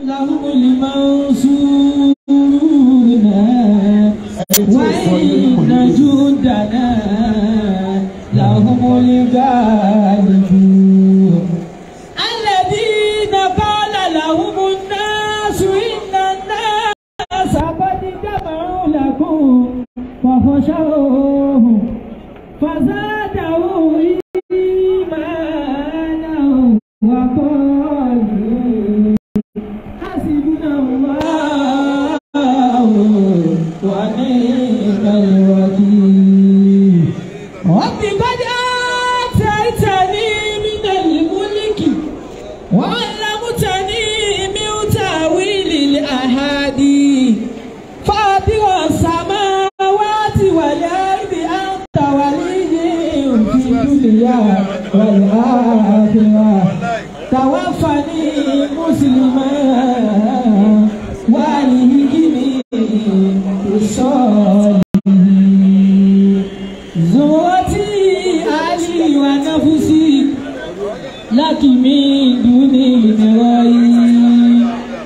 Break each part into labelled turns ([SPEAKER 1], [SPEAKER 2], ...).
[SPEAKER 1] لهم المنصورون وإن جندنا لهم الغالبون الذين قال لهم الناس إن الناس قد جمعوا لكم فخشوهم فزادهم إيمانا وقالوا حسبنا الله ونعم الوكيل رب قد آتيتني من الملك وعلمتني من تأويل الأحاديث فاطر السماوات والأرض أنت ولي في الدنيا والآخرة توفني مسلما والهجني بالصالحين زوتي علي ونفسي لك من دون المرائي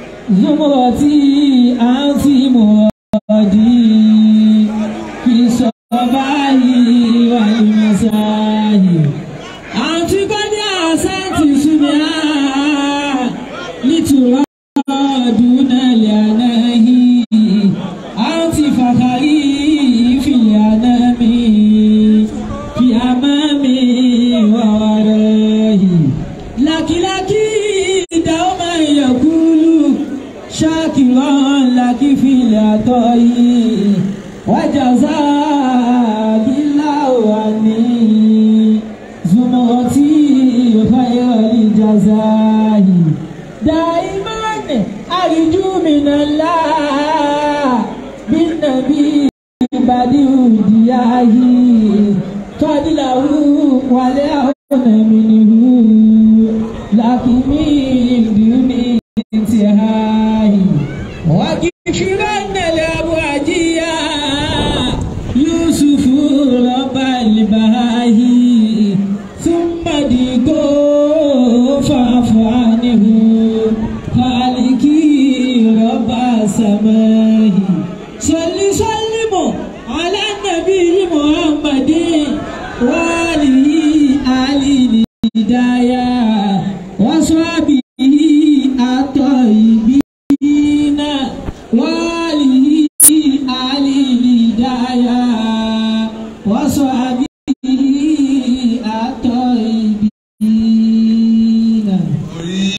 [SPEAKER 1] زمرتي أنت مرادي في الصباح والمساء أنت قد أحسنت سمعا لترى دون الأناه أنت فخري في الأنام في أمامي وورائي لك لك دوما يقول شاكرا لك في العطاء وجزاك الله عني زمرتي خير الجزاء دائما أرجو من الله بالنبي بديع دياه فضله وليعون منه لكن من دون انتهاء وكفرن الأبواجية يوسف رب البهاي ثم ديكو فاعف عنه خالقي رب السماء صل سلم على النبي محمد وآله آل الهداية وصحبه الطيبين وآله آل الهداية وصحبه الطيبين
[SPEAKER 2] orí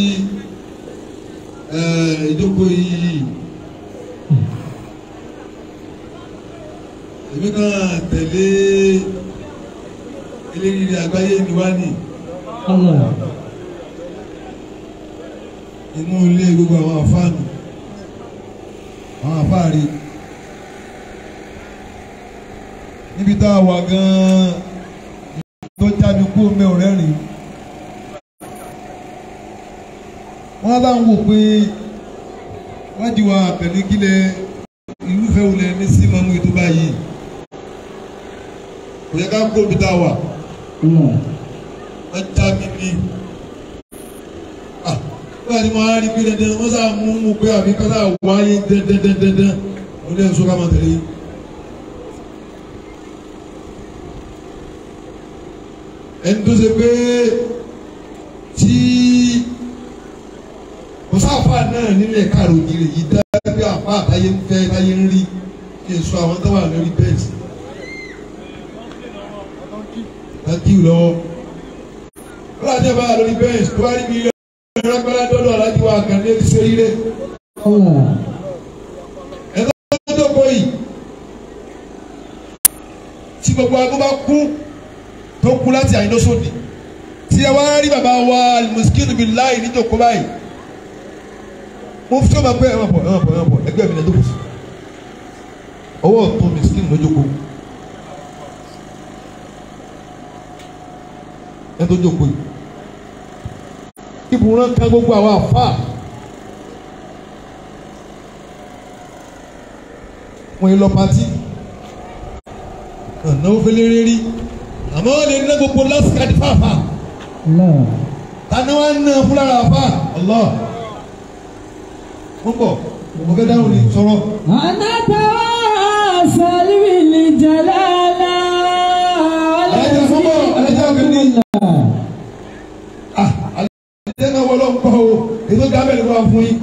[SPEAKER 2] ẹ, ìjókòó yìí èmi kan tẹ̀lé elérìí àgbáyé mi wá ní
[SPEAKER 1] Allah
[SPEAKER 2] inú ilé gbogbo àwọn àfáànù àwọn àfáàrí níbi tá a wà gan-an tó jáde kú omi ọ̀rẹ́ rìn wọ́n bá ń wò pé wájú wa pẹ̀lú kílẹ̀ irúfẹ́ olè ní símọ́mù ètò báyìí kò yẹ ká kó omi tá a wà
[SPEAKER 1] Allah
[SPEAKER 2] wọ́n já mi ní. Ah, Wọ́n ti máa rí pé dandan wọ́n sá mú mú pé àbí ká sá wáyé dandandandandan. Mo ní ẹ̀sùn ká máa tẹ̀lé. Ẹni tó ṣe pé tí kò sáfà náà nílẹ̀ káàró jìrì yìí dá bí àpá àtàyé ń fẹ́ táyé ń rí kí n sọ àwọn tó wà lórí bẹ́ẹ̀sì. Thank you lọ́wọ́ aláàjẹ bá a lórí bẹ́ẹ̀nsì tó bá rí bí ìrẹ́pẹ́lẹ́ dọ́dọ̀ aláàjẹ wa kàn ní ẹbí sórí rẹ̀
[SPEAKER 1] Allah
[SPEAKER 2] ẹ̀dá tó kọ́ yìí tí gbogbo agbó bá kú tó kú láti àyíndó sódì tí ẹ wá rí bàbá wa mùsùlùmí bíi láì níjòkó báyìí mo fi tó máa pẹ́ ẹ̀wọ̀n bọ̀ ẹ̀wọ̀n bọ̀ ẹ̀wọ̀n bọ̀ ẹgbẹ́ mi lẹ́dọ̀kọ̀ sí ọwọ́ ọ̀tún mùsùlùmí lójókòó ẹ tó jókòó yìí ìbùrán kan gbogbo àwọn àfáà wọn yìí lọ pati náwó fẹlẹ́rẹ́ rí àmọ́ wọn lè ná gbogbo lásìkàdì fàáfà
[SPEAKER 1] Allah
[SPEAKER 2] tani wọn ná fúlára àfà Allah mo ń bọ̀ mo fẹ́ dáhùn ní sọ̀rọ̀.
[SPEAKER 1] أنا تواصل بالجلالة
[SPEAKER 2] Alájà fún bọ̀ alájà òkè ní. Ah, alájà náà wọlé ń kọ́ o ètò gábẹ́ ni wọ́n fún yín.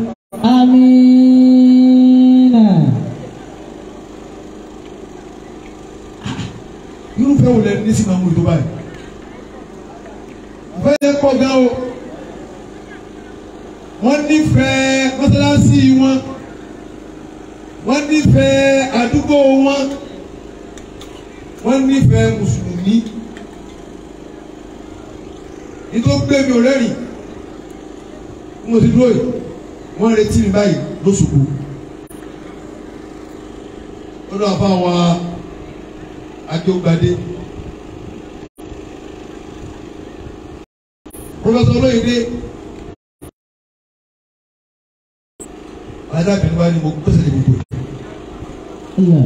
[SPEAKER 1] آمين
[SPEAKER 2] irúfẹ́ wo lẹ ní sí máa mú ìtọ́ báyìí. Ìfẹ́ yẹn pọ̀ gan o. Wọ́n nífẹ̀ẹ́ mọ́sálásí wọn. Wọ́n nífẹ̀ẹ́ àdúgbò wọn. Wọ́n nífẹ̀ẹ́ mùsùlùmí. Nítorí gbé mi ò rẹ́rìn. Mo ti dúró yìí. Wọ́n retí mi báyìí lóṣùkú. Ó lọ àbá wa akéwùgbadé pọfẹsọ olóyèdè adábìnrin wa ni mo gbèsè ní gbogbo
[SPEAKER 1] الله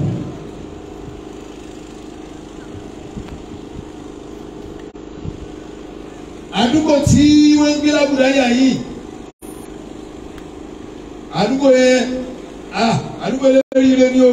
[SPEAKER 2] àdúgbò tí wọ́n ń gbé lábùdá yà yìí àdúgbò yẹn ah àdúgbò yẹn lórí ire ni o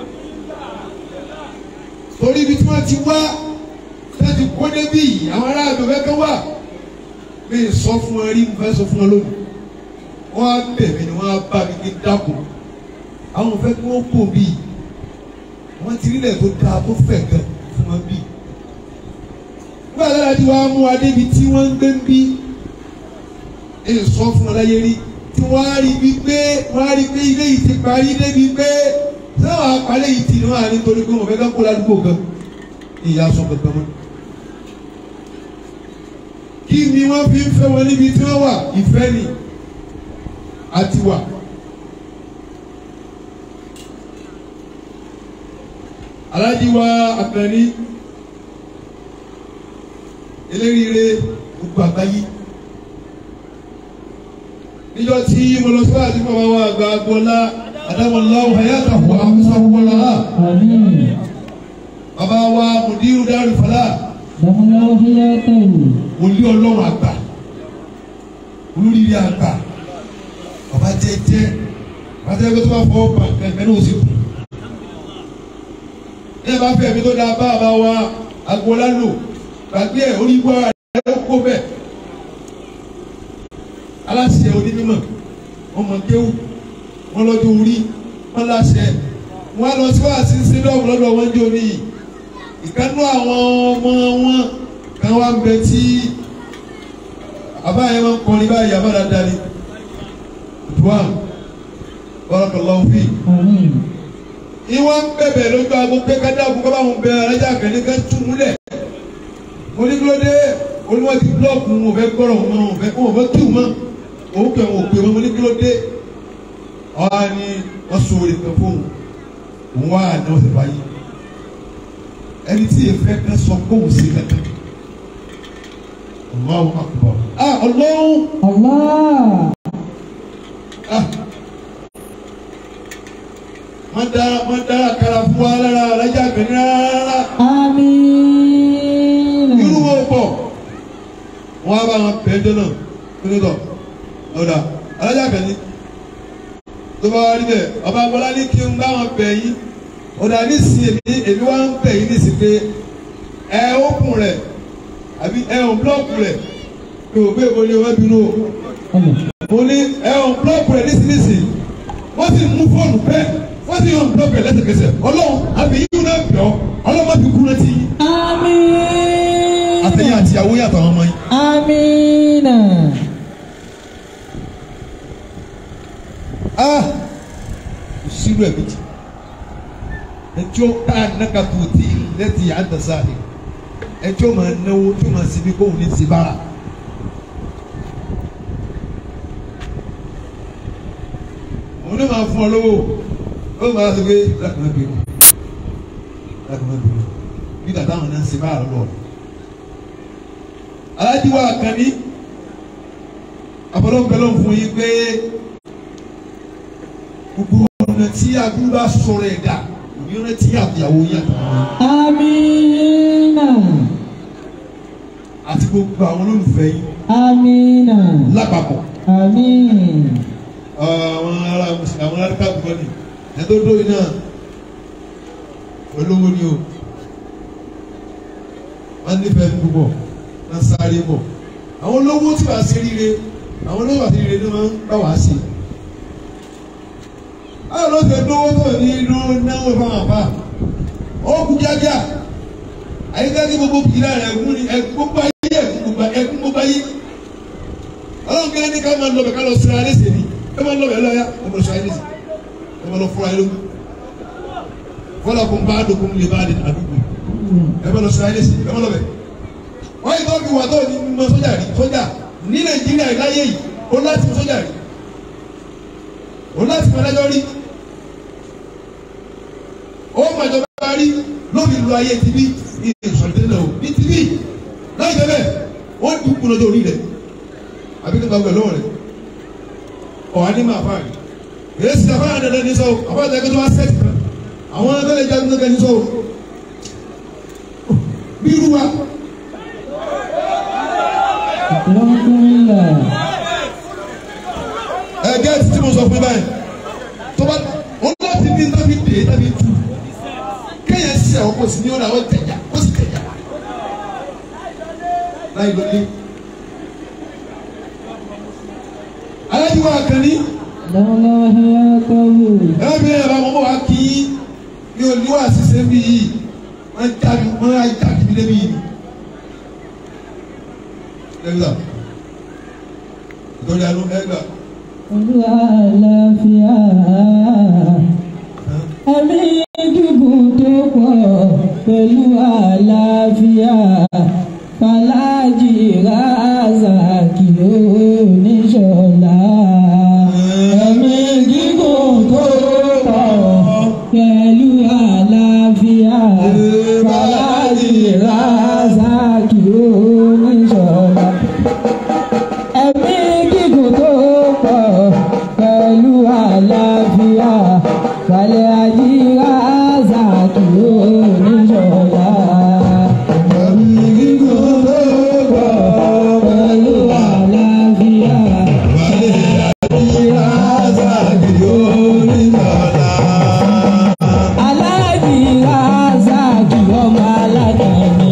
[SPEAKER 2] torí ibi tí wọ́n ti wá láti kó débi yìí àwọn aráàlú fẹ́ kán wà mi ì sọ fún ẹ rí mo fẹ́ sọ fún ẹ lónìí wọ́n á bẹ̀ mí ni wọ́n á bá mi kí n dákun àwọn fẹ́ kí wọ́n kó bí wọ́n ti rílẹ̀ tó dáa tó fẹ̀ gan fún wọn bí nígbà tí wọ́n ti wá mú wa débi tí wọ́n ń gbé ń bí ẹ sọ fún ọ láyé rí tí wọ́n á rí bí pé wọ́n á rí pé ilé yìí ti parí débi pé sáwọn apalẹ̀ yìí ti ní wọ́n á ní torí pé wọ́n fẹ́ ká kó ládùúgbò gan ìyá sọ kankan mọ́ kí ni wọ́n fi ń fẹ́ wọn níbi tí wọ́n wà ìfẹ́ ni àti wà. alájí wa àkànní eléríire gbogbo àgbáyé níjọ́ tí mo lọ sí àti bàbá wa àgbà agbọ́lá adámọ̀láwò hayatahu amúsáwọ́lá
[SPEAKER 1] آمين
[SPEAKER 2] bàbá wa mùdírù dárú fàlà
[SPEAKER 1] دخل حياته
[SPEAKER 2] wòlíì ọlọ́run àgbà olóríire àgbà bàbá jẹ́jẹ́ bàbá jẹ́jẹ́ tó bá fọwọ́ bà kẹ́kẹ́ náà ó sì kù. ní ẹ bá fẹ́ mi tó dáa bá bàbá wa agbọ́lá lò gbàgbé ẹ̀ orí wá ẹ̀ kó bẹ́ẹ̀. aláṣẹ onímọ̀ wọn mọ̀ kéwù wọn lọ́jọ́ orí wọn láṣẹ wọn lọ sí wàásù sídọ̀mù lọ́dọ̀ wọn jẹ́ oníyì ìkànnú àwọn ọmọ wọn kan wá ń bẹ tí àbá yẹn máa ń kọrin báyìí àbá dáadáa ni dùwà barakallahu fi
[SPEAKER 1] آمين
[SPEAKER 2] ìwọ́n ń bẹ̀bẹ̀ lójú aago pé ká dáàbò kọ́ bá wọn bẹ alájà kẹ́ni ká tún múlẹ̀ mo ní kí ló dé olúwa ti búlọ́ọ̀kù wọn ò fẹ́ gbọ́rọ̀ wọn wọn ò fẹ́ wọn ò fẹ́ kí wọn mọ́ òun kẹ́ wọn ò pè wọn mo ní kí ló dé ọ̀hà ni wọ́n so orí kan fóun òun wá àná ọ̀sẹ̀ báyìí ẹni tí èèfẹ́ kan sọ kóun sí kankan Allahu akbar ah ọlọ́run
[SPEAKER 1] الله
[SPEAKER 2] ah wọ́n dára wọ́n dára kára fún wa lára alájà bẹ̀rẹ̀ rárá
[SPEAKER 1] آمين
[SPEAKER 2] irú wo pọ̀ wọ́n á bá wọn bẹ̀ẹ́ jọ náà nítọ̀ ọ̀dà alájà bẹ̀rẹ̀ tó bá wá níbẹ̀ ọba bọ́lá ní kí n bá wọn bẹ̀ yín ọ̀dà nísìnyí èmi èmi wá ń bẹ̀ yín nísìnyí pé ẹ ókun rẹ̀ àbí ẹ ò búlọ́ọ̀kù rẹ̀ mi ò gbé ìwọlé wọn bínú o
[SPEAKER 1] الله
[SPEAKER 2] mo ní ẹ ò búlọ́ọ̀kù rẹ̀ nísìnyí wọ́n sì mú fóònù bẹ́ẹ̀ wọ́n sì yàn búlọ́ọ̀kù rẹ̀ lẹ́sẹ̀kẹsẹ̀ ọlọ́run àbí yín náà bẹ̀ ọ́ ọlọ́run má fi kú rántí yín
[SPEAKER 1] آمين
[SPEAKER 2] àtẹ̀yìn àtìyàwó yàtọ̀ àwọn ọmọ yín.
[SPEAKER 1] آمين
[SPEAKER 2] ah sírú ẹ̀ méjì ẹjọ́ tá a nàka tó ti lẹ́tì àdàsáàlì ẹjọ́ máa náwó tó máa sinmi kó wù ní ti bára. òun ló máa fún ọ lówó ó máa sọ pé lákàmá bínú lákàmá bínú bí tàtà àwọn náà ń ṣe bára lọ. alájíwá àkànní àbọ̀dọ̀ fún yín pé gbogbo ọ̀nà tí aburú bá sọ̀rọ̀ ẹ̀ dà òní ọ̀nà tí àbíyàwó yẹn
[SPEAKER 1] آمين
[SPEAKER 2] àti gbogbo àwọn olólùfẹ́ yín
[SPEAKER 1] آمين
[SPEAKER 2] lápapọ̀
[SPEAKER 1] آمين
[SPEAKER 2] àwọn ará mùsùlùmí àwọn ará káàbù kọ́ni ẹ̀ tó dóyìn náà olówó ni o wọ́n nífẹ̀ẹ́ mi púpọ̀ wọ́n sáré bọ̀ àwọn olówó tí wàá ṣe ríire àwọn olówó àti ríire ni wọ́n bá wàá ṣe báwo ló ṣe dówó tó ní inú náwó fáwọn àbá ó kú kíákíá àyíkáyé gbogbo kìlá rẹ̀ ẹ̀gún ni ẹ̀gún gbogbo ayé ẹ̀gún gbogbo ẹ̀gún gbogbo ayé ọlọ́run kí ní ká máa lọ bẹ̀ ká lọ sira alẹ́ sèmi ẹ máa lọ bẹ̀ lọ́yà ẹ máa lọ sira alẹ́ sèmi ẹ máa lọ fúra ẹ lógún fọlá kó n bá dòkun lè bá di àdúgbò ẹ máa lọ sira alẹ́ sèmi ẹ máa lọ bẹ̀ wọ́n yìí tó fi wà tó ní mọ sójà rí sójà ní nàìjíríà láyé yìí ó láti mọ sójà rí ó láti mọ adájọ́ rí ó mọ ìjọba rí lóbi lu ayé tibí ní ìsọ̀tẹ́lẹ̀ o ní tibí láì bẹ́ẹ̀ ó dùkú lọ́jọ́ orí rẹ̀ àbí tó bá gbẹ lọ́wọ́ rẹ̀ ọ̀hán ní máa fà yìí èyí sì àfáà dandan ní sọ́wọ́ àfáà dandan tó wá sẹ́ẹ̀tì kan àwọn abẹ́lẹ̀ jagun dandan ní sọ́wọ́ bí irú wa
[SPEAKER 1] Alhamdulillah.
[SPEAKER 2] ẹ̀gẹ́ tí mo sọ fún yín báyìí tó bá ó láti ní tábí dé tábí tu kéèyàn sí àwọn kò sí ní ọ̀nà àwọn tẹ̀yà ó sì tẹ̀yà láì lóde. alájú wa kàn ní
[SPEAKER 1] Lọ́lá hayatahu.
[SPEAKER 2] ẹ̀rọ mi yẹn bá wọn wá kí ní òní wà sísẹ́ bí yìí wọ́n já mi wọ́n á já mi débi yìí. ẹgbẹ́ ìtọ́jú àánú ẹgbẹ́
[SPEAKER 1] Olúwa àlàáfíà. Ẹ̀mí gígùn tó pọ̀ pẹ̀lú àlàáfíà. Fàlájì Razaki oníṣọ̀lá. Ẹ̀mí gígùn tó pọ̀ pẹ̀lú àlàáfíà. Fàlájì Razaki oníṣọ̀lá ẹ̀mí gígùn tó pọ̀ pẹ̀lú àlàáfíà balẹ̀ àjíra zàkì oníṣọ̀lá. ẹ̀mí gígùn tó pọ̀ pẹ̀lú àlàáfíà balẹ̀ àjíra zàkì oníṣọ̀lá. aláàjìra zàkì ọmọ alágbàní.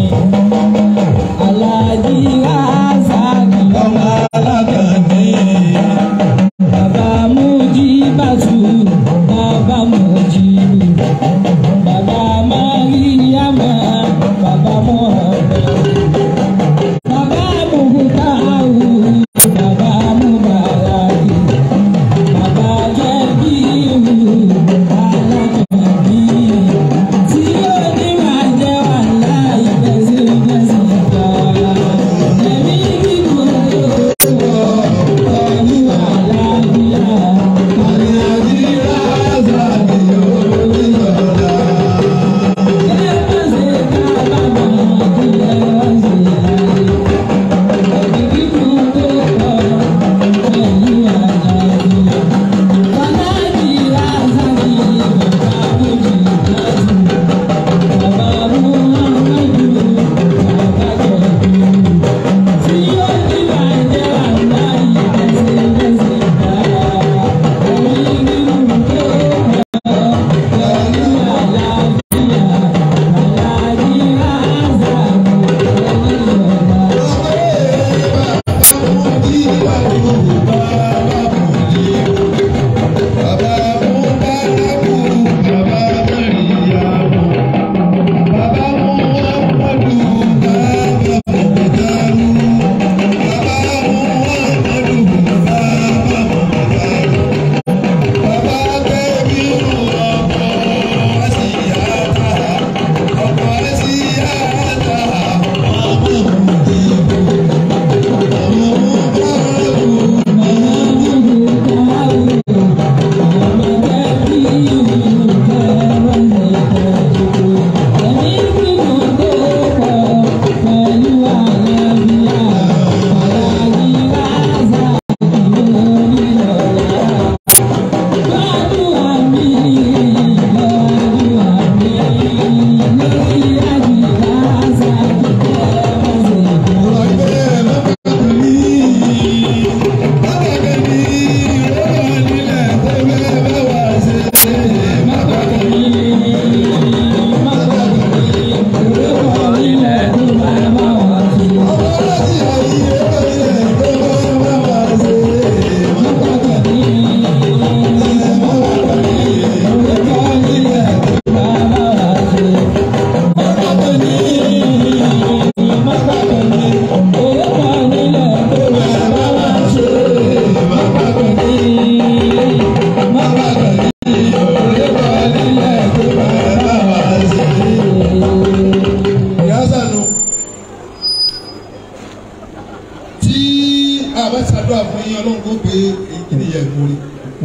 [SPEAKER 1] aláàjìra zàkì ọmọ alágbàní. Bàbá Mújíbàtú, bàbá Mújíbù, bàbá Máríyámà, bàbá Mọ̀ọ́bẹ̀. Bàbá Mùhútáhù, bàbá Múbàràkì, bàbá Jẹ́bíhù, alákọ̀ọ́bí. Tí ó ní máa jẹ́ wàhálà ìgbésí-gbésí gbà. Ẹ̀mí gígùn ló wọ̀ pẹ̀lú àlàáfíà. Àlàáfíà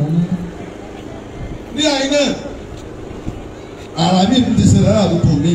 [SPEAKER 2] ní àyín náà ara mi ti ṣẹlẹ̀ lára àdúgbò mi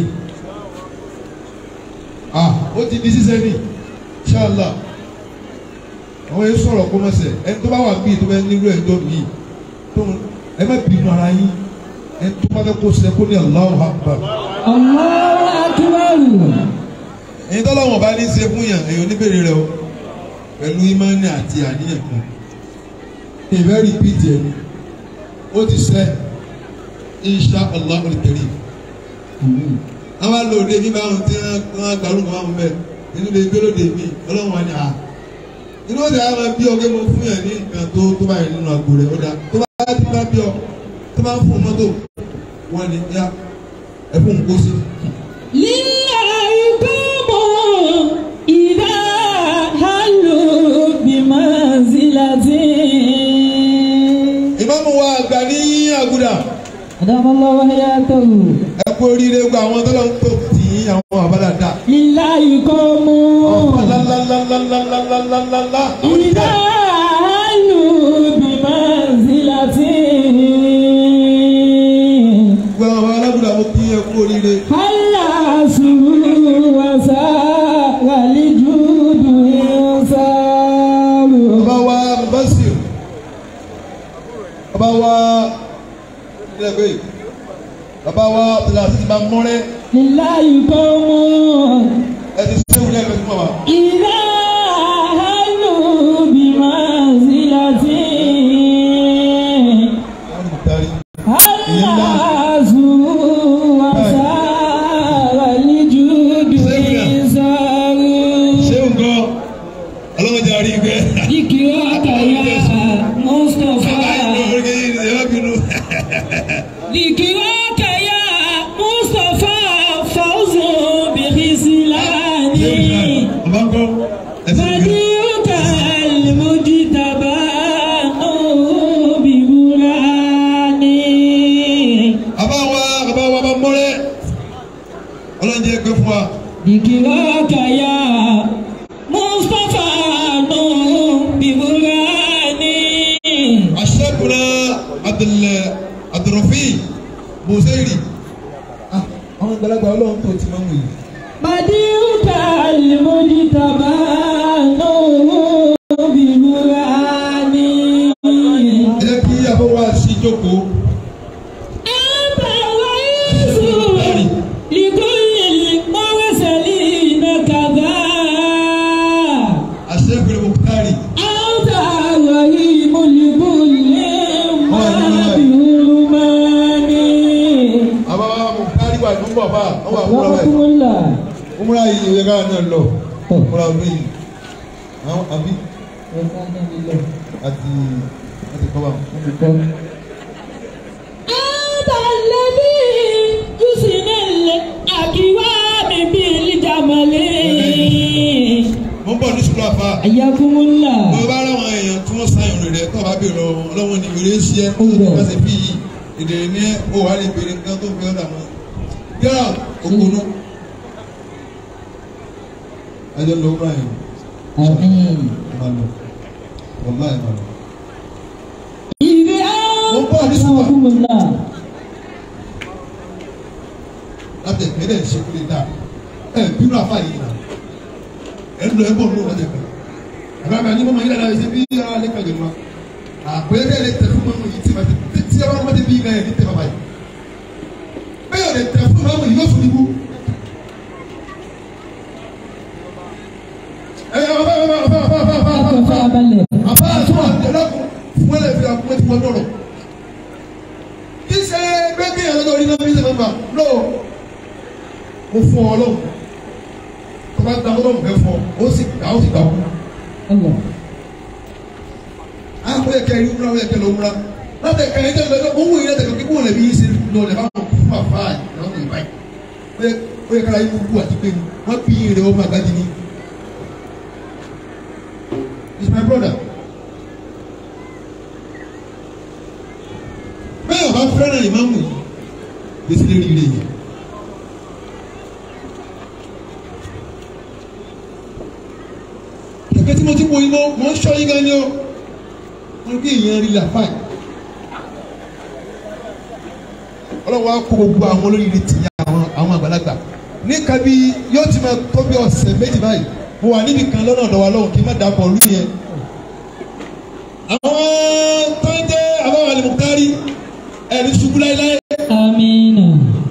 [SPEAKER 2] ah ó ti di ṣíṣe ní ṣáàlà àwọn yẹn sọ̀rọ̀ kó mọ̀sẹ̀ ẹni tó bá wà bíi tó bá nílò ẹjọ́ mi tó ẹ má bínú ara yín ẹni tó bá fẹ́ kó ṣe kó ní Allahu Akbar
[SPEAKER 1] Allahu akbar.
[SPEAKER 2] ẹni tó lọ́wọ́ bá ní ṣe fún yàn èèyàn oníbèrè rẹ o pẹ̀lú ìmánì àti àníyàn kan ìfẹ́ rìpíìtì ẹni ó ti ṣe insha Allah al-karim àwọn alòde mi bá wọn tí wọn gbàlù kan wọn bẹ inú lè gbé lóde mi ọlọ́run wa ni a inú òde àwọn bí ọgbẹ́ mo fún yàn ní nǹkan tó tó báyìí nínú àgbo rẹ̀ ó dá tó bá ti bá bí ọ tó bá ń fún mọ́tò wọn ni ya ẹ fún un kó sí.
[SPEAKER 1] Lillahi qawmun idha hallu bimanzilatin.
[SPEAKER 2] ìmáàmù wa àgbà ní àgùdà
[SPEAKER 1] Adamallahu hayatahu.
[SPEAKER 2] ẹ kú oríire gba àwọn tọ́lọ́ ń tó tì í àwọn àbádàdà.
[SPEAKER 1] Lillahi qawmun
[SPEAKER 2] ọ̀pọ̀lọ́lọ́lọ́lọ́lọ́lọ́lọ́lọ́.
[SPEAKER 1] idha hallu bimanzilatin.
[SPEAKER 2] gbogbo àwọn alágùdà mo kí ẹ kú oríire.
[SPEAKER 1] Halla suru wa sa'a lijudu insaru.
[SPEAKER 2] bàbá wa Basir bàbá wa ilé bàbá wa Abdulaziz bá mọ́rẹ́
[SPEAKER 1] Lillahi qawmun
[SPEAKER 2] ẹ ti sẹ́wọ̀n lẹ́ẹ̀kan fún wa.
[SPEAKER 1] idha hallu bimanzilatin.
[SPEAKER 2] wọ́n ti taari.
[SPEAKER 1] Halla suru wa sa'a lijudu insaru.
[SPEAKER 2] sẹ́wọ̀n kọ́ ọlọ́run jẹ́ àrí gbẹ́.
[SPEAKER 1] Dikiraka ya Mustafa. ذكراك يا مصطفى فوز بخذلاني بديعك المجتبى بغراني
[SPEAKER 2] Bàbá wa bàbá wa bá mọ́rẹ́ ọlọ́run jẹ́ pé fún wa.
[SPEAKER 1] ذكراك يا مصطفى بغراني
[SPEAKER 2] Aṣẹ́kùnrin Abdul Abdulrafi Bùsẹ̀rì. Àwọn ìgbàlagbà ọlọ́run tó ti máa ń wò yìí.
[SPEAKER 1] بديعك المجتبى بغراني
[SPEAKER 2] Ẹ jẹ́ kí àbọ̀ wa sí jókòó.
[SPEAKER 1] أنت الرئيس لكل المرسلين كذا
[SPEAKER 2] Aṣẹ́kùnrin Bùkárì.
[SPEAKER 1] أنت الرحيم لكل ما بهرماني
[SPEAKER 2] Àbá wa Bùkárì wà ní bàbá wọ́n wà fúnra
[SPEAKER 1] وحكم
[SPEAKER 2] báyìí.
[SPEAKER 1] الله
[SPEAKER 2] Múra yìí ìwé káà náà lọ. Múra bí àwọn àbí àti àti kọ́ bá wọn.
[SPEAKER 1] أنت الذي يحسن الأكوان بالجمال
[SPEAKER 2] Mo ń bọ̀ ní sùkúrù àfa.
[SPEAKER 1] حياكم الله
[SPEAKER 2] Mo bá rà àwọn èèyàn tí wọ́n sáyẹn rẹ̀ rẹ̀ tó bá bèèrè lọ ọlọ́wọ́n ní ìrè sí ẹ kó tó bá ṣe fi yìí. Èdè ní ẹ ó wà lè bèrè nǹkan tó fi ọ̀dà wọn. Yàrá òkúnú. Ẹjọ́ lọ wúrà yẹn.
[SPEAKER 1] آمين
[SPEAKER 2] Ẹ máa lọ. Wọ́lá ẹ máa lọ.
[SPEAKER 1] إذا حياكم الله
[SPEAKER 2] Láti ẹ̀kẹ́ dẹ̀ ṣe kúlẹ̀ dáa. Ẹ bínú àfa yìí nà. Ẹ ń lọ ẹ bọ̀ nínú ọjà kan. Àbábà ní mọ́mọ́ yìí dáadáa ṣe bí yàrá alẹ́ kan jẹ̀lú wa. Àpẹẹrẹ bẹ́ẹ̀ lè tẹ̀ fún mọ́mọ́ yìí tí ma ti tí ẹ bá wọ́n ti bí yìí náà yẹn ní tẹ̀ bàbá yìí. Bẹ́ẹ̀ lè tẹ̀ fún mọ́mọ́ yìí yóò fún ibú. Ẹ yà bàbá bàbá bàbá bàbá bàbá
[SPEAKER 1] أكفى
[SPEAKER 2] bàbá.
[SPEAKER 1] بالله
[SPEAKER 2] Àbá àtúwà ẹlẹ́kùn fún ẹlẹ́ fi àkúmẹ́ ti wọ́n dọ̀rọ̀. Kí ṣe gbẹ́gbẹ́ yẹn lọ́dọ̀ orí náà fi ṣe mẹ́fà? No. Mo fún ọ lọ́wọ́. Tọ́ba gba ọlọ́run fẹ́ fún ọ, ó sì gbà ó sì gbà kú.
[SPEAKER 1] الله
[SPEAKER 2] Àwọn ẹ̀kẹ́ yìí múra, àwọn ẹ̀kẹ́ ló múra. Láti ẹ̀ka yìí tẹ̀lé lọ́dọ̀, owó yìí lẹ́tẹ̀kọ̀ kí wọ́n lè bí yín ṣe lọ lè bá wọn fún àfa ìyàwó ìbá yìí. Ó yẹ ó yẹ kára yín kú àti pé ni wọ́n bí yín rẹ̀ ọmọ àgbájí ni. He's my brother. Bẹ́ẹ̀ ọba fẹ́ràn ìmáàmù yìí, gbèsè lè rí ire yìí. Kẹ̀kẹ́ tí mo ti wo iná, mo ń ṣọ́ yín gan ni o. Wọ́n gbé èèyàn rí la fáì. ọlọ́wọ́ á kó gbogbo àwọn olóyè ti yà àwọn àwọn àgbàlagbà ní kabi yóò ti máa tó bí ọ̀sẹ̀ méjì báyìí mo wà níbi kan lọ́nà ọ̀dọ̀ wa lọ́wọ́ kí n má dàpọ̀ lú yẹn. àwọn tó ń jẹ́ àbáwọ̀ alimukari ẹ̀rí ṣubú láéláé
[SPEAKER 1] Amina.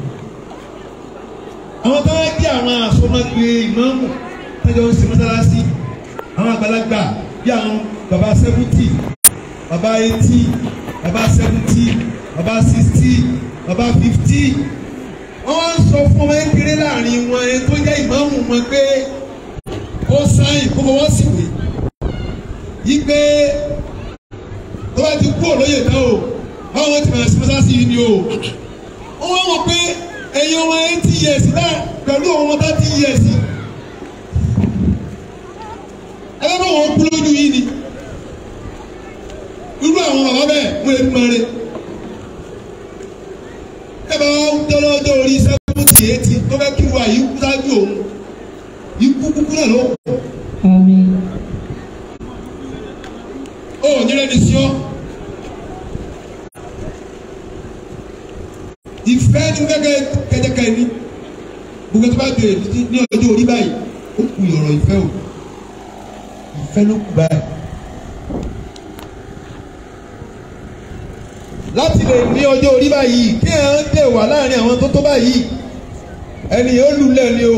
[SPEAKER 2] àwọn tó ń jẹ́ àwọn àsomagbe ìmáàmù tẹ́jọ́ ń ṣe mọ́sálásí àwọn àgbàlagbà bí àwọn baba seventy baba eighty baba seventy baba sixty baba fifty wọ́n wá ń sọ fún ọmọ kékeré láàrin wọn ẹni tó jẹ́ ìmáàmù wọn pé ó sáyìn kó fọwọ́ sí ìwé yí pé tó bá ti kú òlóyè tán o báwọn ti bẹ̀rẹ̀ sí mọ́sálásí yìí ni o wọ́n wá wọ̀ pé ẹ̀yin ọmọ eighty years náà pẹ̀lú ọmọ thirty years ẹ bá wọn kú lójú yìí ni irú àwọn bàbá bẹ́ẹ̀ wọ́n lè máa re ẹ bá wọn tọ́lọ́ ọjọ́ orí seventy eighty tó fẹ́ kí wà yìí kú sáájú òun ikú kúkú náà ló kù
[SPEAKER 1] Àmín.
[SPEAKER 2] ó nílẹ̀ ní sí ọ́ ìfẹ́ ní gẹ́gẹ́ kẹjẹkẹ ní gbogbo tó bá bèrè ní ní ọjọ́ orí báyìí ó kù ọ̀rọ̀ ìfẹ́ o ìfẹ́ ló kù báyìí. láti lè ní ọjọ́ orí báyìí kí ẹ̀ ń dè wà láàrin àwọn tó tó báyìí ẹni yóò lulẹ̀ ni o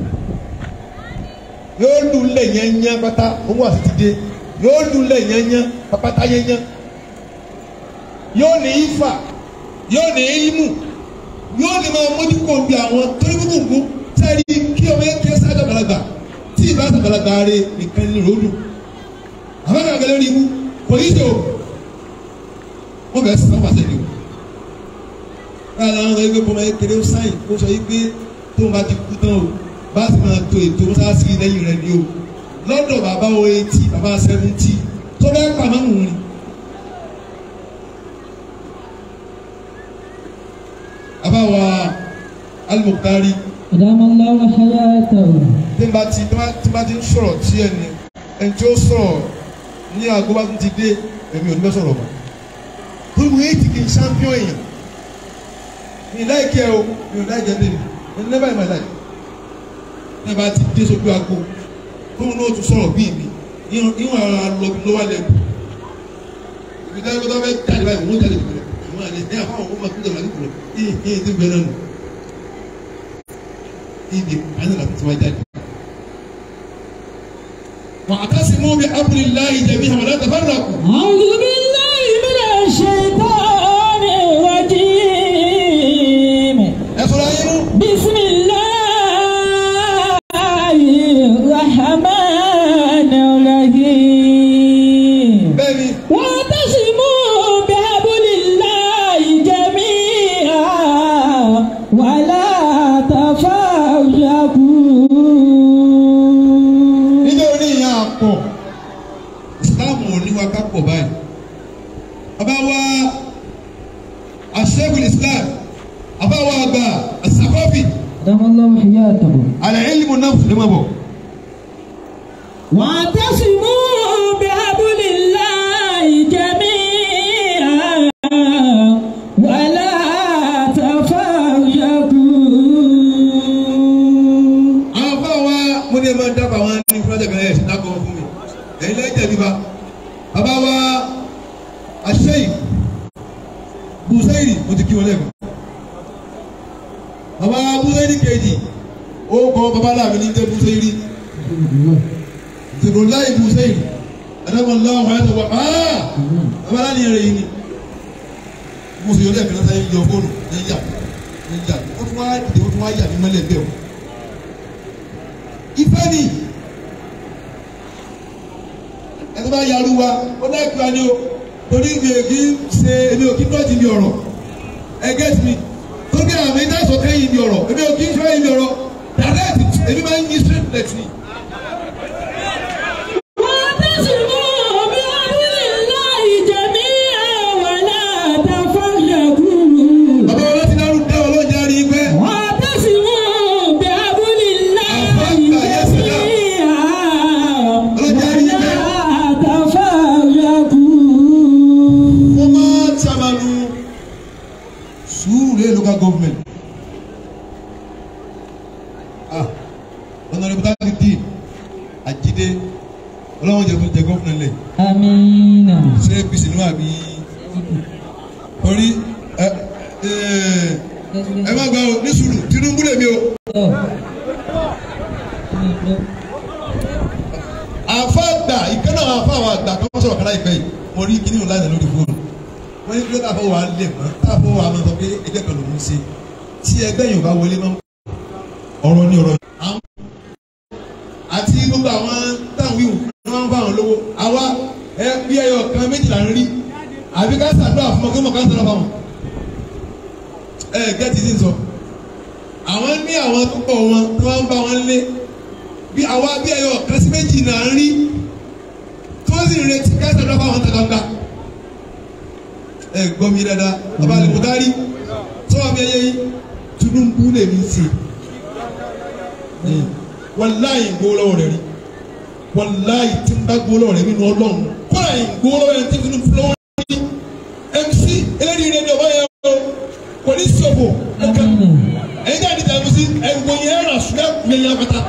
[SPEAKER 2] yóò lulẹ̀ yẹnyẹn pátá owó àti ti dé yóò lulẹ̀ yẹnyẹn pátá yẹnyẹn yóò ní ifá yóò ní imu yóò ní máa mójú kó bí àwọn torí gbogbo sẹ́ẹ̀rí kí ọmọ yẹn kí ẹ sáájú àgbàlagbà tí ìbá àgbàlagbà rẹ nìkan ní ròdù àwọn àgbàlagbà lórí ibu kò ní í ṣe o wọ́n bẹ̀rẹ̀ sísan pàṣẹ ni o káàlà àwọn ẹgbẹ́ bọ́mọ yẹn kéré ó sáyìn kó sọ yí pé tóun bá ti kú tán o bá ti máa to ètò mọ́sáàsì lẹ́yìn rẹ ni o lọ́dọ̀ bàbá wo etí bàbá sẹ́fúntì tó bẹ́ẹ̀ pàmò ń rìn. abawa alimokari
[SPEAKER 1] Adamallahu hayatahu.
[SPEAKER 2] tí n bá ti tí n bá ti ń sọ̀rọ̀ tí ẹni ẹni tí ó sọ̀rọ̀ ní aago bá tún ti dé èmi ò ní bẹ́ sọ̀rọ̀ mọ́ torí mo yé ti kì í champion èèyàn mi láìkẹ́ o mi ò láìkẹ́ lé mi mi never in my life ní bá ti dé sójú aago tóun náà tún sọ̀rọ̀ bíi mi ìwọ̀n ara lọ bí lọ́wọ́ lẹ́kù ibi tí wọ́n fẹ́ jáde báyìí wọ́n jáde bìrẹ̀ àwọn àlẹ́ ní àwọn ọmọ tó dẹ̀ wọ́n láti bìrẹ̀ yìí yìí ti bẹ̀rẹ̀ nù ibi àná la ti wá jáde. واعتصموا بحبل الله جميعا ولا تفرقوا
[SPEAKER 1] أعوذ بالله من الشيطان الرجيم
[SPEAKER 2] ẹ sọ̀rọ̀ ayé mú.
[SPEAKER 1] بسم الله الرحمن الرحيم
[SPEAKER 2] bẹ́ẹ̀ni
[SPEAKER 1] واعتصموا بحبل الله جميعا ولا تفرقوا
[SPEAKER 2] níjẹ́ oní ìyá àpọ̀ ìsìláàmù ò ní wa ká pọ̀ báyìí. bàbá wa aṣẹ́gun islam bàbá wa àgbà àsàkọ́fì
[SPEAKER 1] دام الله حياته
[SPEAKER 2] àlẹ́ ìlú náà fún mi bọ̀.
[SPEAKER 1] واعتصموا بحبل الله جميعا ولا تفرقوا
[SPEAKER 2] àwọn bá wa mo ní ẹ máa dábàá wọn ní fúlájà kan ẹ̀ ṣe dákọ̀ fún mi ẹ̀yin lẹ́yìn tẹ̀lé ba bàbá wa aṣẹ́yìn bùsẹ́yìn mo ti kí wọn lẹ́kọ̀ọ́ bàbá bùsẹ́yìn kejì ó kọ́ bàbá làmì ní jẹ́ bùsẹ́yìn ìṣòro láì bùsẹ́yìn ẹ̀dọ́gbọ̀n lọ́wọ́ wọn ẹ̀dọ́gbọ̀ áá bàbá láni ẹ̀rẹ̀ yìí ni mo sì yọ lẹ́ẹ̀kan sáyé yọ fóònù ní yà ní yà ó tún wá dìde ó tún wá yà ní mọ́lẹ̀ bẹ́ẹ̀ o ìfẹ́ ni ẹni bá yarú wa ó láìpẹ́ wa ni o torí mi ò kí ń ṣe èmi ò kí ń dọ́jì mi ọ̀rọ̀ ẹ gẹ́tì mi tó bí àmì dáìsọ̀ kẹ́yìn mi ọ̀rọ̀ èmi ò kí ń ṣe kẹ́yìn mi ọ̀rọ̀ direct èmi máa ń yí straight net ni.
[SPEAKER 1] واعتصموا بحبل الله جميعا ولا تفرقوا
[SPEAKER 2] bàbá wọn láti dárú dá wọn lọ́jà rí pẹ́
[SPEAKER 1] واعتصموا بحبل الله
[SPEAKER 2] أفضل يا سلام.
[SPEAKER 1] جميعا ولا تفرقوا
[SPEAKER 2] mo máa ṣàmàlù sùúrù lé local government ah honourable tati di Àjídé ọlọ́wọ́n jẹ jẹ gọ́fúnà lẹ̀
[SPEAKER 1] Amina.
[SPEAKER 2] ṣé apc ni wà bí torí ẹ ẹ ẹ má gba o ní sùúrù Tinubu lèmi o àfa àgbà ìkànnà àfa àwọn àgbà kan wọ́n sọ̀rọ̀ kálá ìpẹ́ yìí mo rí kíní òun láti lórí fóònù wọ́n ní kílódé àfọwọ́ wa lè mọ́ táàfọwọ́ wa máa sọ pé ẹgbẹ́ kan lòún ṣe tí ẹgbẹ́ yìí ò bá wọlé mọ́ ọ̀rọ̀ ní ọ̀rọ̀ àwọn àti gbogbo àwọn táwọn wíwù ni wọ́n ń bá àwọn lówó àwa ẹ bí ẹyọ kan méjìlá ń rí àbí ká ṣàdúrà fún ọkọ mọ̀ ká ṣàdúrà fáwọn ẹ gẹ́tì sí sọ àwọn ní àwọn tó pọ̀ wọn tí wọ́n ń bá wọn lé bí àwa bí ẹyọ kan sí méjì náà ń rí tí wọ́n sì ń retí ká ṣàdúrà fáwọn tó gbangba ẹ gbọ́ mi dáadáa bàbá àlè kò dárí sọ́wọ́ mi ẹyẹ yìí Tinubu lè mi ṣe wàláyé gbowó lọ́wọ́ rẹ̀ rí wàláyé tí n bá gbowó lọ́wọ́ rẹ̀ nínú ọlọ́run kọ́ra yìí gbowó lọ́wọ́ rẹ̀ tí n fi lọ́wọ́ rí mc eléyìí rẹ̀ ni ọba yẹn o kò ní sọ̀bù ẹ̀ka ẹ̀yin jáde tẹ̀ ẹ̀mí sí ẹ̀wọ̀n yẹn rà sùn ẹ̀ yẹn apata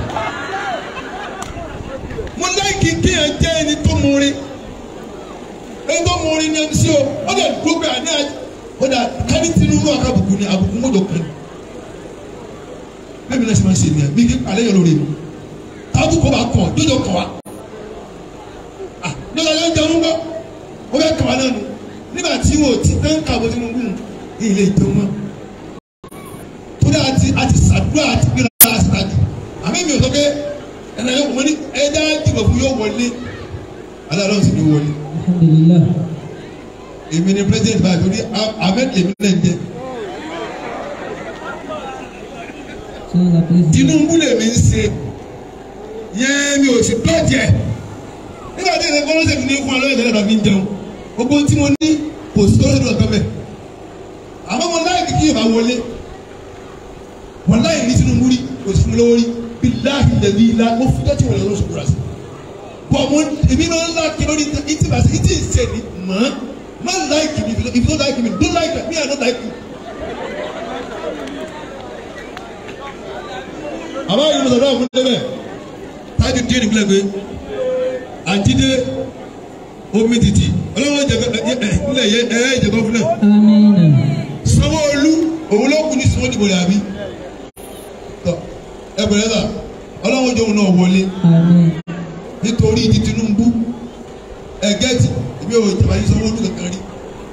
[SPEAKER 2] mo láìkì kéèyàn jẹ́ ẹni tó mú rí ẹni tó mú rí ní mc o ó dẹ̀ dúró pé àní àjẹ ó dà káni Tinubu àkàbùkù ni àbùkù mọ́jọ kan bẹ́ẹ̀ mi náà ṣe máa ń ṣe nìyẹn mi kí alẹ́ yẹn lórí mi tábù kọ́ bá kọ̀ jọjọ kọ̀ wá ah jọjọ yẹn jẹun gbọ́ ó bẹ kọ̀ wá náà nù nígbà tí wò ó ti tán kàwé Tinubu ní ilé ìjẹun mọ́ torí àti àti sàdúrà àti gbéra àṣìṣàjù àmì mi ò sọ pé ẹnà yóò wọlé ẹja dìbò fún yóò wọlé aláàlọ́ sì ni wọlé
[SPEAKER 1] Alhamdulillah.
[SPEAKER 2] èmi ni president báyìí torí ahmed èmi náà ń jẹ
[SPEAKER 1] So the president.
[SPEAKER 2] Tinubu lèmi ń ṣe yẹn mi ò sì dọ́jẹ̀ nígbà tí ìṣe kọ́lọ́sẹ̀ fi ní fún alẹ́ ìṣẹ̀lẹ̀ náà fi ń jẹun gbogbo tí mo ní kò sí kọ́lọ́sẹ̀ tó lọ́kọ́ bẹ̀ àmọ́ mo láì kí yorùbá wọlé wọn láì ní Tinubu rí kò sí fún mi lówó rí bí láàbì lẹ́bí ilá mo fi dọ́tí wọlé lọ́sọ̀ kúrò sí bọ̀ mo èmi náà ń láàkì lórí ìtì bàtí ìtì ìṣe ni mọ́ má láìkì mi if you don't like me don't like me I don't like you. àbá yìí mo sọ̀rọ̀ àfúnṣe bẹ́ẹ̀ táàdì díẹ̀ nípìnlẹ̀ pé àjídé omi títì ọlọ́wọ́ jẹ nílẹ̀ yẹ ẹ ẹ jẹ gọ́fúnà
[SPEAKER 1] Amina.
[SPEAKER 2] Sanwó-Olú òun ló kù ní sinwó dìbò rẹ̀ àbí tọ ẹ bẹ̀rẹ̀ sà ọlọ́wọ́ jẹ òun náà wọlé
[SPEAKER 1] Amin.
[SPEAKER 2] nítorí ti Tinubu ẹgẹ́tì èmi ò jẹ̀bà yìí Sanwó-Olú kankan rí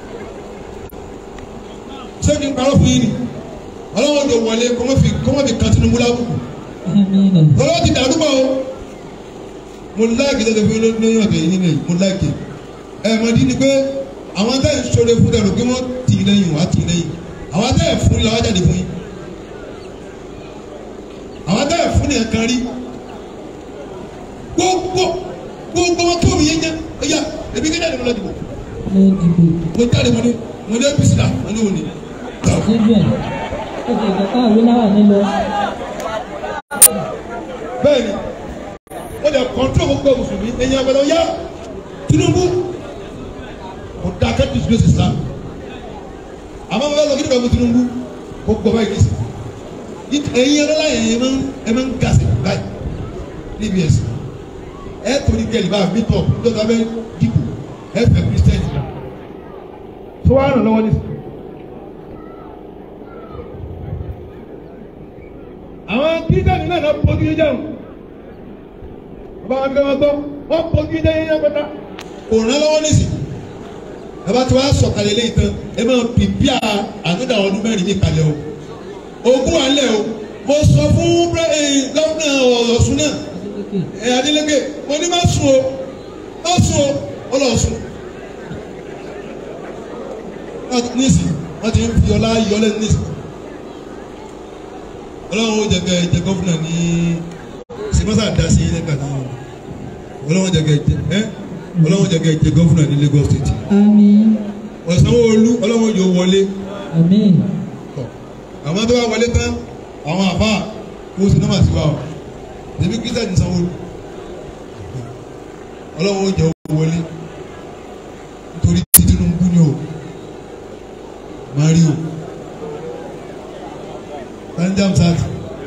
[SPEAKER 2] ṣé kí n parọ́ fún yín ni ọlọ́wọ́ jẹ wọlé kọ́mọ́fì kọ́mọ́fì kan Tinubu lábùkù
[SPEAKER 1] Amina.
[SPEAKER 2] lọ́wọ́ ti dàrú bọ̀ o mo láàkì lọ́dọ̀ fún yín lóyún ọ̀dọ̀ yìí nílẹ̀ mo láàkì ẹ̀ mọ̀ dín ní pé àwọn tẹ́ ẹ̀ sọ̀rọ̀ fún dàrú pé wọ́n tì í lẹ́yìn wọ́n á tì í lẹ́yìn àwọn tẹ́ ẹ̀ fún làwọn jáde fún yín àwọn tẹ́ ẹ̀ fún nìkan rí gbogbo gbogbo wọn kí omi yẹn jẹ ẹyà ebi kí jáde mo lọ dìbò
[SPEAKER 1] Ló dìbò.
[SPEAKER 2] mo jáde mo ní mo ní apc là mo ní òní
[SPEAKER 1] Síbẹ̀. Ó ti ìkọ̀kọ́ àwé náà wà nílò.
[SPEAKER 2] bẹ́ẹ̀ni ó lè kọ́ńtró gbogbo mùsùlùmí ẹ̀yin agbẹ̀dọ̀ yá Tinubu kò dá kẹ́tù disgrace Islam àmọ́ bàbá lọ́kì nígbà mú Tinubu kò gbọ́ báyìí kìí sí ẹ̀yin ẹ̀rọ láyé ẹ̀yin máa ń ẹ̀ máa ń gàsì báyìí níbi ẹ̀sìn ẹ̀ torí kẹ́lì bá mi tọ̀ nítorí abẹ́ dìbò ẹ̀ fẹ́ kírísítẹ́nì tó wà ràn lọ́wọ́ nísìnyí. àwọn kírísítẹ́nì náà lọ pọ̀ kí jẹun bàbá wa bí wọn gbọ́ wọ́n pọ̀ kí jẹun yẹn pẹ́ta. kò rán lọ́wọ́ nísì bàbá tí wàá sọ̀kalẹ̀ lẹ́yìn tán ẹ máa pìpìà ànúdà ọdún mẹ́rin ní kalẹ̀ o ogún wà lẹ̀ o mo sọ fún gọ́fúnà Ọ̀ṣun náà ẹ̀ Adeleke mo ní má sùn o má sùn o ó lọ sùn nísì wọ́n ti ń fi ọlá yọlẹ̀ nísì ọlọ́run ó jẹ kẹ jẹ gọ́fúnà ní sèmọ́sà dasi nígbà náà ọlọ́run jẹ kẹ jẹ ẹ ọlọ́run jẹ kẹ jẹ gọ́fúnà ní Lagos State
[SPEAKER 1] Amin.
[SPEAKER 2] Sanwó-Olú ọlọ́run yóò wọlé
[SPEAKER 1] Amin.
[SPEAKER 2] àwọn tó bá wọlé tán àwọn àbá kó o sì náà mà sí wa o tèmi kí sẹ́ni Sanwó-Olú ọlọ́run ó jẹ wọlé nítorí tí Tinubu ni o máa rí o jamsat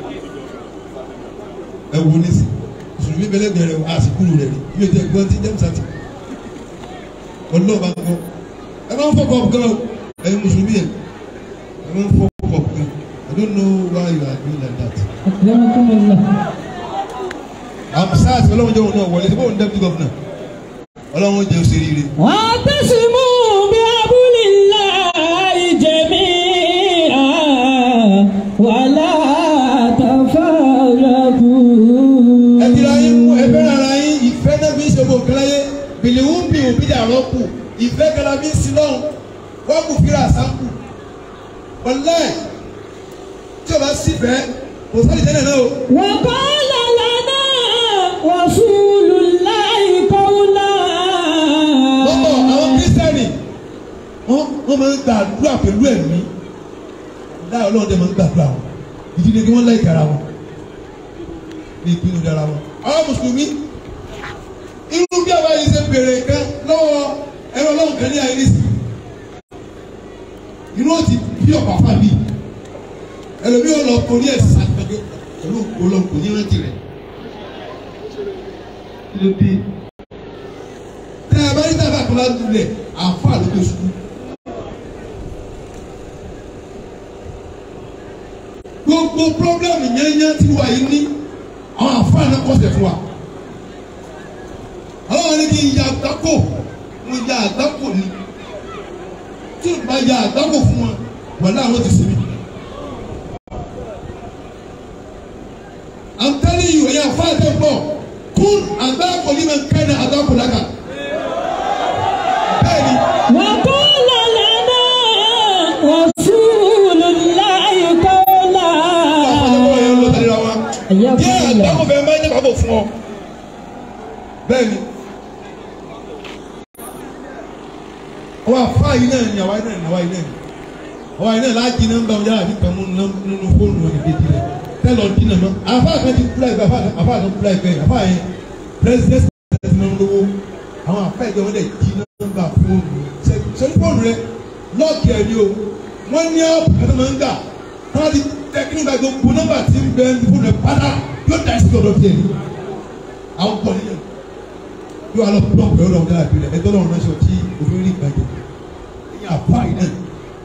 [SPEAKER 2] ẹ wo nísì mùsùlùmí bẹlẹgbẹ rẹ àsìkò rẹ rí ibi ètò ẹ̀gbọ́n tí jamsat ọlọ́ọ̀bá gbọ́ ẹ máa ń fọkọ̀ gan o ẹ̀yin mùsùlùmí yẹn ẹ máa ń fọkọ̀ gan I don't know why you are doing like that.
[SPEAKER 1] Akramakumullah.
[SPEAKER 2] amsat ọlọ́run jẹ́ òun náà wọlé síbò òun deputy governor ọlọ́run jẹ́ òsèré rẹ.
[SPEAKER 1] واعتصموا بحبل الله جميعا ولا تفرقوا
[SPEAKER 2] ẹ ti ra yín mú ẹ fẹ́ràn ara yín ìfẹ́ náà fi ń ṣe gbogbo nǹkan láyé bìlìwù ń bì òbí dàrọ́ kù ìfẹ́ kẹlẹ́ fi ń sin lọ́hùn wọ́n kù fíra sáńkù wọlé tí o bá sì fẹ́ kò sáré tẹ́lẹ̀ náà o.
[SPEAKER 1] وقال لنا رسول الله قولا
[SPEAKER 2] lọ́pọ̀ àwọn kírísítẹ́nì wọ́n wọ́n máa ń gbàdúrà pẹ̀lú ẹ̀mí láì ọlọ́run dẹ̀ máa ń gbàdúrà wọn ìdílé kí wọ́n láì kára wọn ní ìpinnu dára wọn. àwọn mùsùlùmí irú bí àwa yìí ṣe bèrè kan lọ́wọ́ ẹ̀rọ ọlọ́run kan ní àìrísì inú ó ti bí ọ̀pá fàbí ẹlòmíì ò lọ torí ẹ̀ sàgbẹ́gbẹ́ pẹ̀lú ọlọ́run kò ní rántí rẹ̀ kí ló dé tẹ ẹ bá ní sábà kan láti lẹ àfa ló gbé sùkú. gbogbo pírọ́blẹ́mù yẹ́nyẹ́ tí wà yìí ní àwọn àfa náà kọ́sẹ̀ fún wa. àwọn ní kí n ya àgbákò mo ya àgbákò ni tí n bá ya àgbákò fún wọn wàlá àwọn ti sinmi. I'm telling you ẹ̀yin àfa àti ẹ̀gbọ́n kún àgbákò ní ma ń kẹ́ ní àgbákò lága bẹ́ẹ̀ni
[SPEAKER 1] وقال لنا رسول الله قولا
[SPEAKER 2] ọ̀pọ̀lọpọ̀ yẹn ló tẹ̀lé ra wọn.
[SPEAKER 1] حياكم
[SPEAKER 2] díẹ̀
[SPEAKER 1] الله
[SPEAKER 2] àdáwọ̀ fẹ́ máa ń jẹ́ kábọ̀ fún ọ. bẹ́ẹ̀ni àwọn àfáà yìí náà ni àwa yìí náà ni àwa yìí náà ni àwa yìí náà láti nọ́mbà ọjà àti pẹ̀mú nínú fóònù wọn ìdíje rẹ̀ tẹ́lọ̀ dínà mọ́ àfáà kan ti kúlẹ̀ bẹ́ẹ̀ àfáà kan kúlẹ̀ bẹ́ẹ̀ àfáà yẹn president ti máa ń lówó àwọn àfáà ìjọba wọn dẹ̀ jí nọ́mbà fóònù sẹ́ni fóònù rẹ̀ lọ́ọ̀kì ẹ̀ ni o wọ́n ní ọ̀pọ̀ kẹ́tọ́ máa ń gbà wọ́n ti tẹ́kínú gba gbogbo nọ́mbà tí ń bẹ ní fóònù rẹ̀ pátá yóò dá sí ọ̀dọ̀ tiẹ̀ ni àwọn pọ̀ nílẹ̀ yóò alọ pọ̀ pẹ̀lú ọ̀dọ̀ ọ̀dọ̀ àbí rẹ̀ ẹgbẹ́ lọ́run náà sọ tí òfin rí ìgbàjọ ẹ̀yìn àfáà yìí náà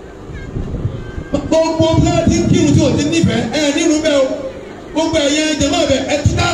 [SPEAKER 2] gbogbo bí wọ́n ti ń kírun tí o ti nífẹ̀ẹ́ ẹ̀ nínú bẹ́ẹ̀ o gbogbo ẹ̀yẹ jẹ̀mọ́ bẹ̀ ẹ̀ túká.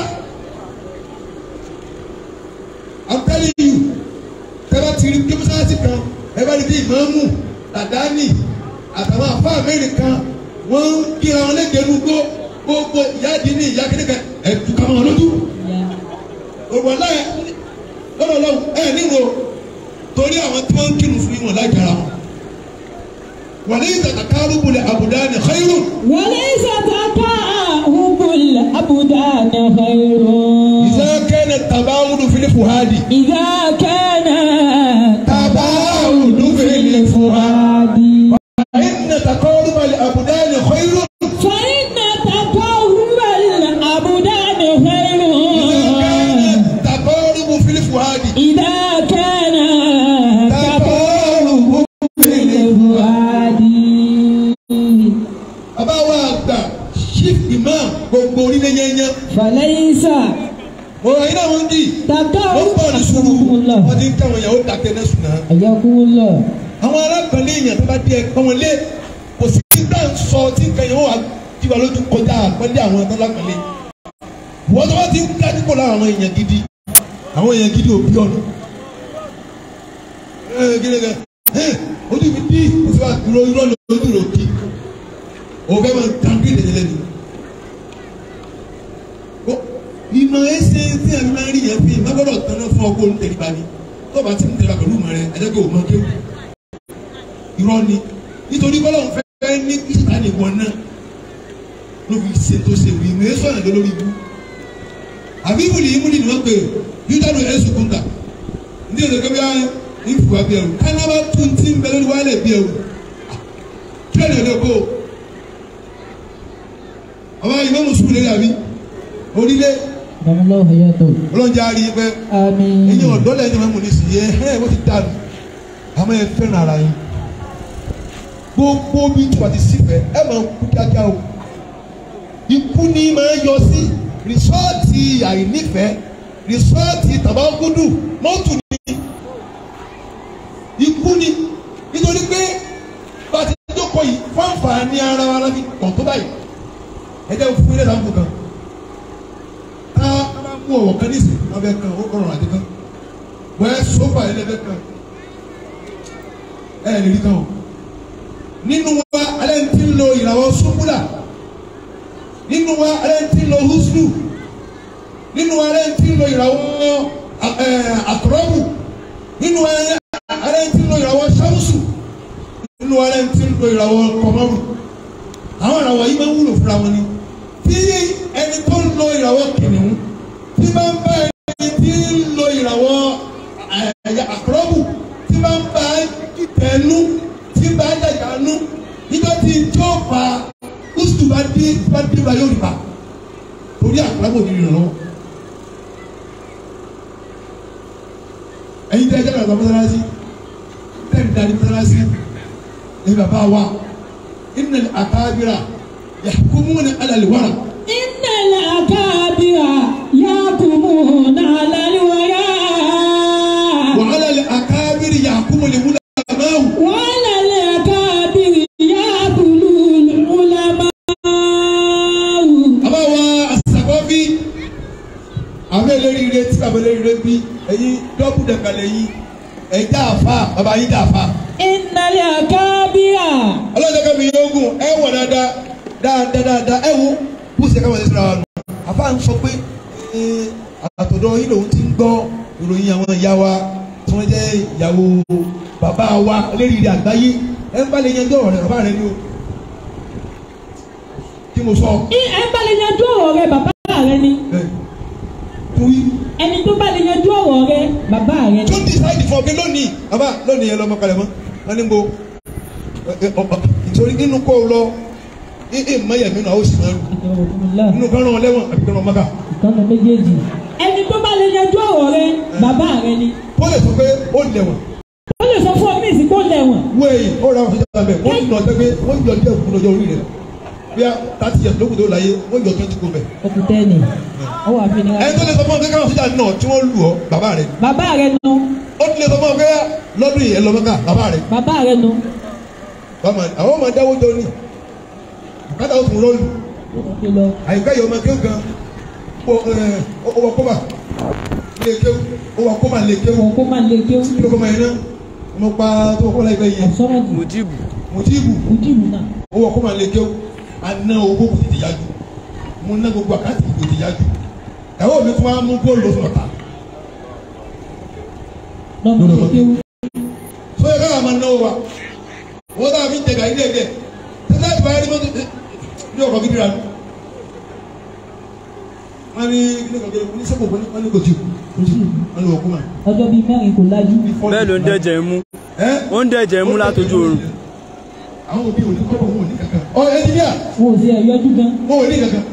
[SPEAKER 2] I'm telling you tẹ́lá ti rí kí mọ́sálásí kan ẹ bá rí bí ìmáàmù dàdánì àtàwọn àfáà mẹ́rin kan wọ́n ń kíra wọn lẹ́gẹ̀ẹ́ nugbó gbogbo ìyá di ní ìyá kékeré ẹ̀ túká wọn lójú. òwò láyé lọ́dọ̀ lọ́wọ́ ẹ̀ níwò torí àwọn tí wọ́n ń kírun fún wọn láì kára wọn. وليس تقارب الأبدان خير
[SPEAKER 1] وليس تقاهب الأبدان خير
[SPEAKER 2] إذا كان التباعد في الفؤاد
[SPEAKER 1] إذا كان
[SPEAKER 2] تباعد في
[SPEAKER 1] الفؤاد
[SPEAKER 2] فإن تقارب الأبدان خير
[SPEAKER 1] فإن تقاهب الأبدان خير
[SPEAKER 2] إذا كان التقارب في الفؤاد
[SPEAKER 1] إذا كان
[SPEAKER 2] تقارب في
[SPEAKER 1] الفؤاد
[SPEAKER 2] bàbá wa àgbà chief imam gbogbo orílẹ̀ yẹnyẹn
[SPEAKER 1] فليس
[SPEAKER 2] mo ra iná wọn kì í
[SPEAKER 1] تقاهب
[SPEAKER 2] wọ́n pọ̀ ní sùúrù
[SPEAKER 1] أكرمكم الله
[SPEAKER 2] wọ́n ti ń káwọn ìyàwó dàkẹ́ náà sùn náà.
[SPEAKER 1] حياكم الله
[SPEAKER 2] àwọn arákùnrin èèyàn tó bá dé ẹ̀kọ́ wọn lé kò sí nígbà ń sọ tí nǹkan yẹn wọ́n wà jíwa lójú kọjá àpẹẹrẹ àwọn tó lápẹẹrẹ wọ́n tó bá ti ń dájú pọ̀ láwọn èèyàn gidi àwọn èèyàn gidi òbí ọ̀nà ẹ gẹ́gẹ́ ẹ ojú mi dí oṣù wa dúró irọ́ lọ ojú rò kí òun fẹ́ máa dàn bí ìdílé lẹ́nu Ó, ìmọ̀ ẹsẹ̀ tí a máa ń rí yẹn fi má gbọ́dọ̀ tán náà fún ọkọ̀ olùtẹ̀lẹ́bà ni tó o bá ti ń tẹ̀lé pẹ̀lú ìmọ̀ rẹ ẹ̀jẹ̀ kò mọ kéwù irọ́ ni nítorí bọ́lá òun fẹ́ ní ìta ní wọn náà ló fi ṣe tó ṣe wí ìmọ̀ ẹ̀sọ́ àná lórí ibú àbí ìwúlì ìwúlì ni wọ́n pè é yúdánù ẹ̀sùn kúńtà ní èdè kẹ́bí á ń fò wá bí ẹrù kánábà tún ti ń bẹ lórí wálẹ̀ bí ẹrù kí ẹ̀rọ ẹ̀dẹ̀ kó ọba ìmọ̀ mùsùlùmí lè dàbí onílé
[SPEAKER 1] دام الله حياته
[SPEAKER 2] ọlọ́njà rí i pé
[SPEAKER 1] آمين
[SPEAKER 2] ẹ̀yin ọ̀dọ́ lẹ́yìn máa ń mú ní sí yẹ ẹ̀ wọ́n ti dànù àmọ́ ẹ fẹ́ràn ara yín gbogbo bí tí wà ti sí fẹ́ ẹ máa kú kíákíá o ikú ni máa yọ sí rìsọ́ọ̀tì àìnífẹ̀ẹ́ rìsọ́ọ̀tì tàbágúdù mọ́tò ni ikú ni nítorí pé bá a ti jókòó yìí fáǹfààní ara wa láti kàn tó báyìí ẹ jẹ́ fún ilé ìdáhùn kan ká ká bá mú ọ̀wọ̀ kan nísìnyí wọ́n fẹ́ kan ó rọrùn àti kan wọ́n ẹ sọ́fà ẹ̀ lẹ́fẹ̀ẹ́ kan ẹ̀ lè rí kan o nínú wa alẹ́ ń ti lo ìràwọ̀ sùkúlà nínú wa alẹ́ ń ti lo húsùlù nínú wa alẹ́ ń ti lo ìràwọ̀ àkọ́rọ́bù nínú wa alẹ́ ń ti lo ìràwọ̀ sáwùsù nínú wa alẹ́ ń ti lo ìràwọ̀ kọ̀mọ́rù àwọn ìràwọ̀ yìí máa ń wúlò fúnra wọn ni tí ẹni tó ń lo ìràwọ̀ kìnìún tí bá ń bá ẹni tí ń lo ìràwọ̀ àkọ́rọ́bù tí bá ń bá tẹ̀nu tí bá dàgbà nú nígbà tí tó fa kùsùtù bá dé bá dé bá yóò rí ba torí àkọ́rọ́bù ní ìrànlọ́wọ́. ẹ̀yin tẹ́ ẹ jẹ́ bàbá mọ́sálásí tẹ́ ẹ darí mọ́sálásí ẹ̀yin bàbá wa innal akabira yahkumuna ala alwara.
[SPEAKER 1] innal akabira yahkumuna ala alwara.
[SPEAKER 2] wa ala alakabiri yahkumu alulamawu.
[SPEAKER 1] وعلى الأكابر يأكل العلماء
[SPEAKER 2] àbá wa asakọ́bí àwọn eléríire tí bàbá eléríire bí ẹ̀yin dọ́bù dẹ̀kẹ̀lẹ̀ yìí ẹ̀já àfa bàbá yìí dà àfa.
[SPEAKER 1] إن الأكابر
[SPEAKER 2] ọlọ́jọ́ kẹ́mi yóò gùn ẹ wọ̀ dáadáa dáadáa dáadáa ẹ wo bó ṣe káwọn ẹ̀sìn ra wa nù. àfa ń sọ pé ẹ, àtọ̀dọ̀ yìí lòun ti ń gbọ́ ìròyìn àwọn ìyá wa tí wọ́n jẹ́ ìyàwó bàbá wa eléríire àgbáyé ẹ ń bá lè yanjú ọ̀rọ̀ rẹ̀ bàbá rẹ̀ ni o. kí mo sọ
[SPEAKER 1] ẹ bá lè yanjú ọ̀rọ̀ rẹ bàbá rẹ ni
[SPEAKER 2] ẹ torí
[SPEAKER 1] ẹni tó bá lè yanjú ọ̀rọ̀ rẹ bàbá rẹ
[SPEAKER 2] tó
[SPEAKER 1] ni.
[SPEAKER 2] decide for mi lónìí bàbá lónìí yẹn lọ́mọ kalẹ̀ mọ́ wọ́n ní mo ìtòrí nínú kó o lọ ẹ mọ̀yẹ̀ mi náà ó sì máa rù nínú kan rán wọn lẹ́wọ̀n àbí kan rán wọn mọ́ká
[SPEAKER 1] ìkànnì méjèèjì. ẹni tó bá lè yanjú ọ̀rọ̀ rẹ bàbá rẹ ni.
[SPEAKER 2] kó lè sọ pé ó lẹ̀wọ̀n
[SPEAKER 1] ó lè sọ fún ọ ní ìsìnkú lẹ́wọ̀n.
[SPEAKER 2] wéyìn ó ra àwọn sọ́jà bẹ́ẹ̀ wọ́n nà ọ́ pé wọ́n yọ díẹ̀ kúrò lọ́jọ́ orí rẹ̀ bí a thirty years lókùn tó láyé wọ́n yọ twenty kó bẹ̀.
[SPEAKER 1] òkùtẹ́ ni ọwọ́ àfihàn.
[SPEAKER 2] ẹni tó lè sọ fún ọ pé káwọn sọ́jà náà tí wọ́n lù ọ́ bàbá rẹ̀
[SPEAKER 1] bàbá rẹ nu
[SPEAKER 2] ó ti lè sọ fún ọ pé lọ́dún yìí ẹ lọ mọ́ká bàbá rẹ̀
[SPEAKER 1] bàbá rẹ nu.
[SPEAKER 2] bàmà àwọn ọmọ dáwọ́ jọ ní bùkátà ó tún rọ́ọ̀lù
[SPEAKER 1] ó ti lọ.
[SPEAKER 2] àyíká yìí ọmọ kéwù kan ó wọ kọ́mà lè kéwù ó wọ kọ́mà lè kéwù
[SPEAKER 1] wọn kó máa lè kí ó.
[SPEAKER 2] kí ló kọ́mà yẹn náà ọmọ pa tó wọ kọ́mà láìpẹ́ yẹn
[SPEAKER 1] ọ̀sọ́rọ̀dì
[SPEAKER 3] mujibu
[SPEAKER 2] mùtíìbù
[SPEAKER 1] ojúlù náà.
[SPEAKER 2] ó wọ kọ́mà lè kéwù aná owó kò tètè yájú mo ná gbogbo àkáǹtì kò tètè yájú ẹ̀wọ́ mi tún wá mú góòlù lọ́sùn ọ̀tá
[SPEAKER 1] lọ́mọ lè kí ó.
[SPEAKER 2] so yẹ káwọn máa náwó wa wọ́n dáa fi ń tẹ̀gà ilé ẹ̀dẹ̀ tẹ́lẹ̀ ìgbà yẹn ni mo ti ní ọkọ̀ gidi rà mí wọ́n ní ilé ìgbà yẹn ní sẹ́kọ̀ọ́ wọ́n ní kò tí kò tí wọ́n ní wọ́n kú mà.
[SPEAKER 1] ọjọ́ bíi mẹ́rin kò lájú.
[SPEAKER 3] bẹ́ẹ̀ ló ń dẹ̀jẹ̀ mú
[SPEAKER 2] ẹ́
[SPEAKER 3] ó ń dẹ̀jẹ̀ mú látọjú oorun
[SPEAKER 2] àwọn òbí òní kọ́kọ́ wọn ò ní kankan. ọ ẹnjìníà
[SPEAKER 1] wọn ò sí ẹ̀ yọjú gan.
[SPEAKER 2] wọn ò ní kankan.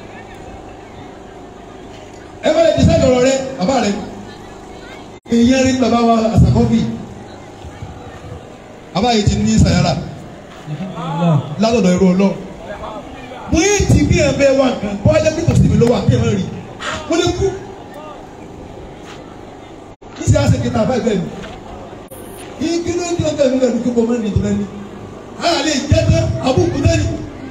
[SPEAKER 2] ẹ bá lè dísáìdì ọ̀rọ̀ rẹ bàbá rẹ ìyẹn rí bàbá wa àsàkọ́bì bàbá yìí ti ní sàyàrà látọ̀dọ̀ ẹ̀rọ ọlọ́ mo yé ti bí ẹ̀ bẹ́ẹ̀ wà nǹkan bọ́ ajá pé kò sí mi ló wà kí ẹ̀ má rí mo lè kú kí sì á ṣe kẹta àbá ìbẹ́ mi kí ló ń di ọjọ́ ìmúlẹ̀ ní kíkọ́ mẹ́rin tó lẹ́ni a lè jẹ́ tán àbúkù lẹ́ni.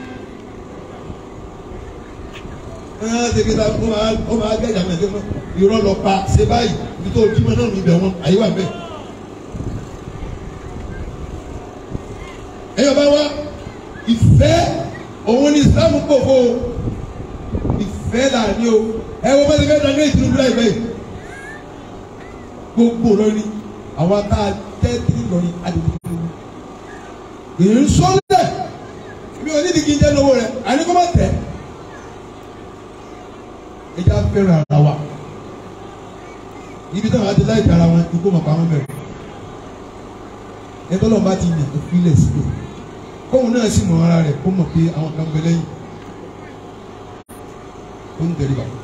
[SPEAKER 2] ẹ̀ ṣe kẹta ó máa ó máa gẹ̀jà mẹ́rin tó irọ́ lọ pa ṣe báyìí ibi tó jí mọ́ náà níbẹ̀ wọn àyè wà bẹ́ẹ̀. ẹ̀yọ́ bá wá ìfẹ́ òun ni Islam kò fó o ìfẹ́ là ní o ẹ wọ́n bẹ́ẹ̀ bẹ́ẹ̀ dáná ìtìlú bíláì bẹ́ẹ̀ gbogbo lórí àwọn tá a jẹ́ tìlú lórí àdìgbò èyí ń sọ́lẹ̀ mi ò ní ìdí kí n jẹ́ lówó rẹ̀ àní kó má tẹ̀ ẹ já fẹ́ràn ara wa ibi táwọn àti láì tara wọn ikú mọ̀ pa wọn bẹ̀rẹ̀ ẹ tọ́lọ́ bá ti yàn kó filẹ̀ síbẹ̀ kóun náà sì mọ ara rẹ̀ kó mọ̀ pé àwọn kan bẹ lẹ́yìn ó ń tẹ̀lé bàbá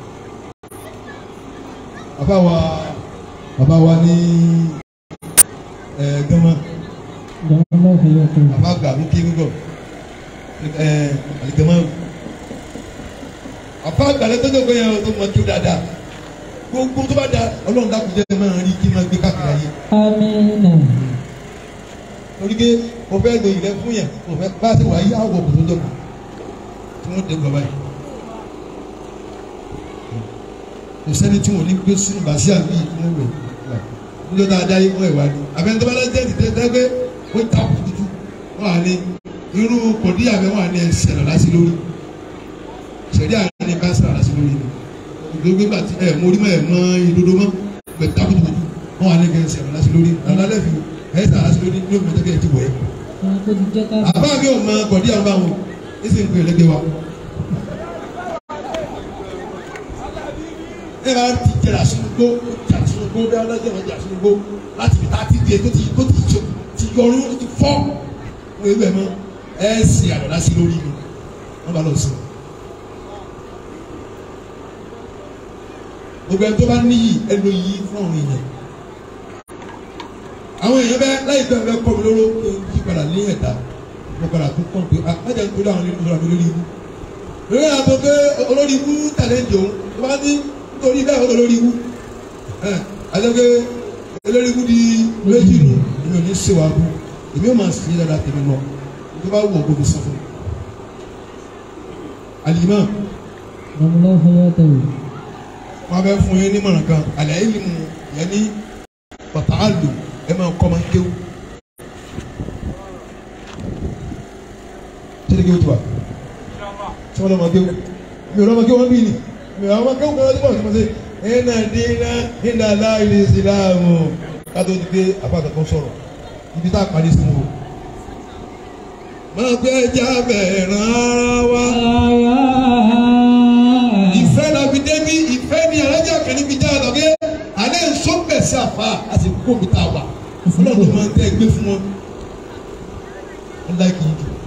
[SPEAKER 2] bàbá wa bàbá wa ní ẹ gánmà
[SPEAKER 1] ìjọba náà fi yọ kó.
[SPEAKER 2] bàbá gbà mí kí gbígbọ ẹ àlìgánmà àfa àgbàlẹ̀ tó jókòó yẹn o tó mọ tó dáadáa gbogbo tó bá da ọlọ́run dákun jẹ́ máa rí kí n máa gbé káàkiri ayé
[SPEAKER 1] Amina.
[SPEAKER 2] torí pé mo fẹ́ lo ìrẹ́ fún yẹn mo fẹ́ bá a ti wà yí àwọ̀ kò tó jókòó tí wọ́n dé bàbá yìí kò sẹ́ni tí wọ́n ní gbé sínú bàṣẹ́ àbí ìpínlẹ̀ rẹ̀ níjọ́ dáadáa yìí wọ́n ìwádìí àbẹ̀ni tó bá lọ́jọ́ ti tẹ́ tẹ́ pé ó ta kùtùkù wọ́n à ní irú kòdí àbẹ̀ wọ́n à ní ẹsẹ̀ lọ lásì lórí sẹ̀rí àná ní bá sàrà lásì lórí ni ìdógbé gbà tí ẹ̀ mórí mọ́ ẹ̀ mọ́ ìdodo mọ́ pẹ̀ ta kùtùkù wọ́n à ní kẹ́ ẹsẹ̀ lọ lásì lórí lálẹ́ fi ẹ̀ sàrà lásì lórí ní òmìnira tẹ́kẹ̀ ẹ̀ ti wọ̀ ẹ́
[SPEAKER 1] Àwọn tó ti jẹ́ ká.
[SPEAKER 2] àbá mi ò mọ kọ̀dí àwọn báwọn ẹ sì ń pè lẹ́gbẹ̀ẹ́ wa. ẹ bá ti jẹrà sínú gbó jà sínú gbó bí alájẹ wọn jà sínú gbó láti fi táàtì di tó ti tó ti jọ ti yọrù ó ti fọ́ wọn ewé mọ ẹ sì àlọ́lá sí lórí mi wọn bá lọ sí i. gbogbo ẹni tó bá níyì ẹ lo yìí fún àwọn èèyàn àwọn èèyàn bẹ láìpẹ́ bẹ kọ́ mi lóró kí n yí padà ní ẹ̀dá mo padà tún kọ́ pé ah májà ń torí àwọn nínú ìṣòro mi lórí ibú lórí àtọ́ pé olórí ibú tàlẹ́ ìdí òun tó bá ní nítorí bẹ́ẹ̀ ó lórí ibú ẹ̀ àti pé olórí ibú di méjì nù èmi ò ní ṣe wàá bú èmi ò máa sì yí dáadáa tèmi lọ tó bá wù ọ́ gbogbo sọ fún mi. àlìmọ́
[SPEAKER 1] Nàmúlá hayatahu.
[SPEAKER 2] wọn bẹ fún yín nímọ̀ràn kan àlẹ́ yìí mu yẹn ní bàtà àlù ẹ máa kọ́ máa ń kéwù. Ṣé kéwù tó wa? Ṣé wọ́n lọ máa kéwù? Mi ò lọ máa kéwù wọn bí ni. Mi ò lọ máa kéwù kan lọ́dún bọ̀ ṣe máa ṣe. Iná dínà iná láìlè ìsìláàmù. Kátó ti gbé apáta kan sọ̀rọ̀. Ibi tá a parí sí wọn. Máa gbé ẹja bẹ̀rẹ̀ rárá wá. Ìfẹ́ la fi débi ìfẹ́ ni alájà kan níbi já lọ gé. Alẹ́ nsọ́pẹ̀ sí àfa àti kókó mi tá a wà. Ọlọ́run máa ń tẹ́ ẹgbẹ́ fún wọn. Ẹ láìkì yìí jù.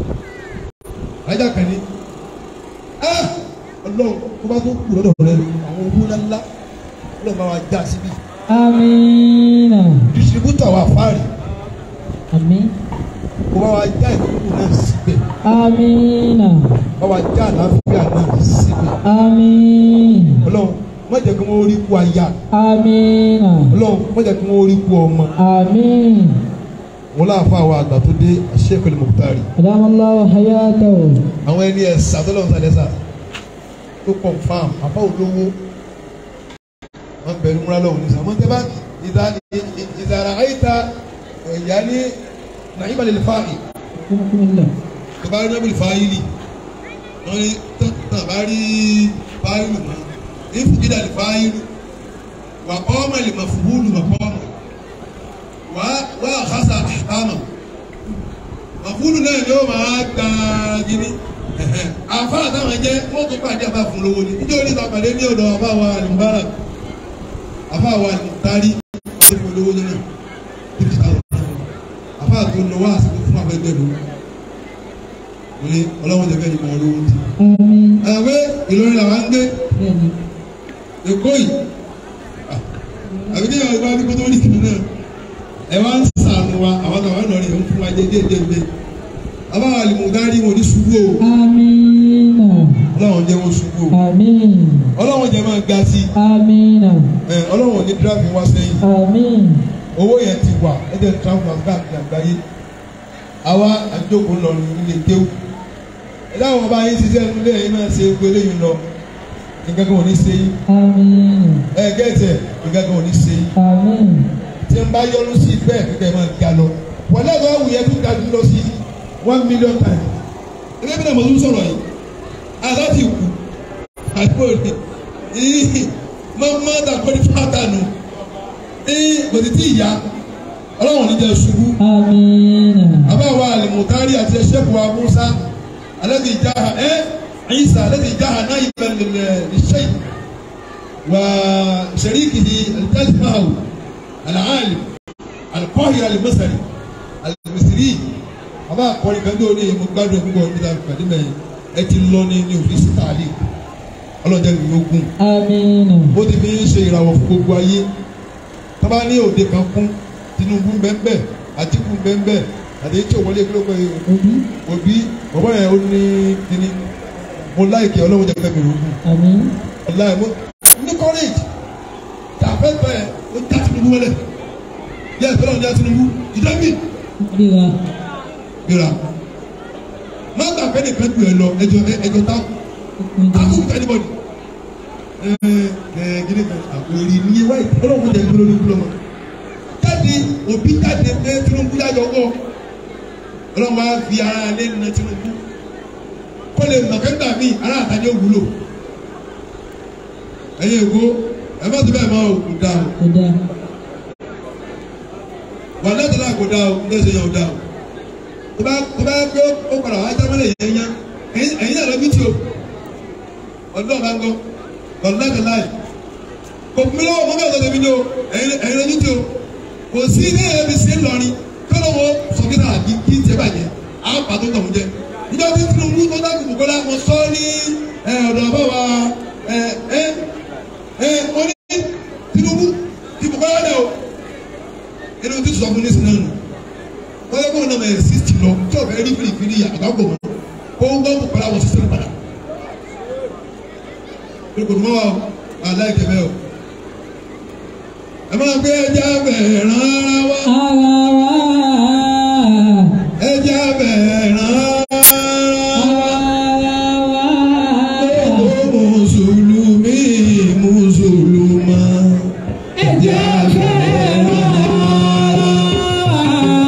[SPEAKER 2] Alájà kan ní. Ah! Ọlọ́run kó bá tó kù lọ́dọ̀ rẹ àwọn owó ńláńlá. Ọlọ́run bá wa já síbí.
[SPEAKER 1] Amina.
[SPEAKER 2] Distributor wa fáàrí.
[SPEAKER 1] Àmín.
[SPEAKER 2] Kó bá wa já ìdókòwò náà síbẹ̀.
[SPEAKER 1] Amina.
[SPEAKER 2] Bá wa já àlàáfíà náà síbẹ̀.
[SPEAKER 1] Àmín.
[SPEAKER 2] Ọlọ́run má jẹ́ kí wọ́n rí kú aya.
[SPEAKER 1] Amina.
[SPEAKER 2] Ọlọ́run má jẹ́ kí wọ́n rí kú ọmọ.
[SPEAKER 1] Àmín.
[SPEAKER 2] wọn láàfáà wa àgbà tó dé Sheikhul Muqtari
[SPEAKER 1] Nàmúlá hayatahu.
[SPEAKER 2] àwọn ẹni ẹ̀sà tó lọ́wọ́ sàlẹ̀ sà tó confam àbá olówó wọn bẹ̀rù múra lọ́wọ́ ní sàmọ́ tẹ́bá ìdàrà àyíta ẹ̀yà ní nàìjíríà lè fa ì
[SPEAKER 1] Kúmukúmullah.
[SPEAKER 2] tó bá rí nábìlì fáyìlì wọn ní tán bá rí fáyìlì mọ́ ìfúgídà lè fáyìlì wà ọmọ lè mọ̀ fúhùlù wà ọmọ wà àkásà àmọ̀ màfúlù náà ni ó máa gba gidi àfa àtàwọn jẹ wọn tún pàdé àfa fún lówó ni níjẹ́ oníta pàdé ní ọ̀dọ̀ àfa wa àlùbárà àfa wa àlùtárí ṣe fún lówó nínú fifty thousand àfa tó lọ wá àsìkò fún afẹ́gbẹ́ ló wọlé ọlọ́wọ́n jẹ́ kẹ́ni mọ̀ lówó ti.
[SPEAKER 1] Àmín.
[SPEAKER 2] àgbẹ̀ Ìlọrin làwọn ń gbé
[SPEAKER 1] Bẹ́ẹ̀ni.
[SPEAKER 2] Èkó yìí àbí kí ẹ̀rọ ìgbà wípé tó ní kìnnìún náà ẹ wá ń sànù wa àwọn kan wà lọrin ẹ̀ ń fún wa jẹ́ díẹ̀ díẹ̀ díẹ̀ abáwọn àlùmọ̀gárí wọn ní ṣubú o
[SPEAKER 1] Amina.
[SPEAKER 2] ọlọ́run jẹ́ wọn ṣubú o
[SPEAKER 1] Àmín.
[SPEAKER 2] ọlọ́run jẹ́ máa ga sí
[SPEAKER 1] Amina.
[SPEAKER 2] ẹ ọlọ́run ní díráfì wá sẹ́yìn
[SPEAKER 1] Àmín.
[SPEAKER 2] owó yẹn ti wà ẹ jẹ́ tíráfì wá káàkiri àgbáyé àwa àjókòó lọrin ilé kéwù ẹ dáhùn ọba yín ṣiṣẹ́ nílé yín náà ṣe gbélé yín lọ nǹkan kan ò ní ṣe yín
[SPEAKER 1] Àmín.
[SPEAKER 2] ẹ gẹ́tẹ̀ nǹkan kan ò ní ṣe yín.
[SPEAKER 1] Àmín.
[SPEAKER 2] tí n bá yọnu sí bẹ́ẹ̀ kíkẹ́ máa ga lọ wọ́n lẹ́gbẹ̀ẹ́ awu yẹn tún ga jù lọ sí one million times ẹgbẹ́ bí náà mo tún sọ̀rọ̀ yìí aláti kù àgbo ni ìhì mọ́mọ́ dàgbọ́ ní fàtànù ìhì kò sì tí ì yá ọlọ́run ní jẹ́ ṣubú
[SPEAKER 1] Amina.
[SPEAKER 2] àbáwá alimutari àti ẹ̀ṣẹ́kù wa musa alẹ́dì ìjáha ẹ́ ẹ̀yìnsá alẹ́dì ìjáha náà yìí bẹ̀rẹ̀ lẹ́ṣẹ́ wà ṣẹ̀ríkìhì alijazmahu alaalim alikọ́hì alimasari alimisiri àbá akọrin kan tó ní mo gbádùn púpọ̀ níta pàdé mẹ́rin ẹ ti lọ ní ní òfin sítàlì ọlọ́jà mi yóò gùn
[SPEAKER 1] Amina.
[SPEAKER 2] ó ti fi ń ṣe ìràwọ̀ fún gbogbo ayé tọ́ba ní òde kan kún Tinubu bẹ́ẹ̀ Àtíkù bẹ́ẹ̀ àti tí òwọlé kí ló pẹ́
[SPEAKER 1] Obi.
[SPEAKER 2] òbí bọ̀bọ̀ yẹn ó ní kíní mo láìkẹ́ ọlọ́run jẹ́ kẹ́mi rògbò
[SPEAKER 1] Àmín.
[SPEAKER 2] láì mo ní courage tà fẹ́ bẹ́ẹ̀ ó já Tinubu wọlé yẹ ìfẹ́ lọ́run já Tinubu ìdámì
[SPEAKER 1] Ríra.
[SPEAKER 2] gbéra má gbà pé nìkan ju ẹ lọ ẹjọ ẹjọ tá tákù fún anybody ẹ ẹ gíní kan àpòrí ní wáyé ọlọ́run jẹ́ ìgbélé olóńgbò lọ́mọ jáde òbí jáde pé Tinubu yájọ wọ ọlọ́run á fi ara lé nínú Tinubu kó lè mọ̀ kẹ́ńtà míì ara àtàjọ wúlò ẹ̀yin èkó ẹ má ti bẹ́ẹ̀ máa kò dáa o
[SPEAKER 1] Kò dáa.
[SPEAKER 2] wà lẹ́tọ̀ náà kò dáa o ní ẹsẹ̀ yẹn ò dáa o tó bá tó bá gbé ó padà wá jámẹ́lẹ̀ yẹn yẹn ẹ̀yin ẹ̀yin náà lọ bí tí o ọdún ọ̀gá ń gbọ́ wà lẹ́tọ̀ láì kò fún mi lọ́wọ́ mọ́ bẹ́ẹ̀ sọ́dọ̀ mi ní o ẹ̀yin ẹ̀yin lọ bí tí o kò sí ní ẹ̀yẹ mi sí ńlọrin kọ́lọ́ wo sọ́kítà àbí kí n tiẹ̀ bàjẹ́ á pàtó tọ̀hún jẹ níjọ́ tí Tinubu tó dá gbogbo kọ́lá mo sọ ní ẹ̀ ọ̀dọ̀ báwa ẹ̀ ẹ̀ ẹ̀ mo ní Tinubu ti Bukola dẹ o ẹni o ti sọ fún nísìnyí náà nù wọ́n yẹ kó ọ̀nà mẹ́rin sísì lọ tí o fẹ́ rí fìrìfìrì àgbàgbọ̀ mọ́ kó ń gbọ́ Bukola wọ sísè padà olùkọ́dùmọ́ wa aláìkẹ́ bẹ́ẹ̀ o ẹ máa gbé ẹja bẹ̀rẹ̀ rárá wá
[SPEAKER 1] Ara wa.
[SPEAKER 2] ẹja bẹ̀rẹ̀ rárá wá
[SPEAKER 1] Ara wa.
[SPEAKER 2] gbogbo mùsùlùmí mùsùlùmá ẹja bẹ̀rẹ̀ rárá wá.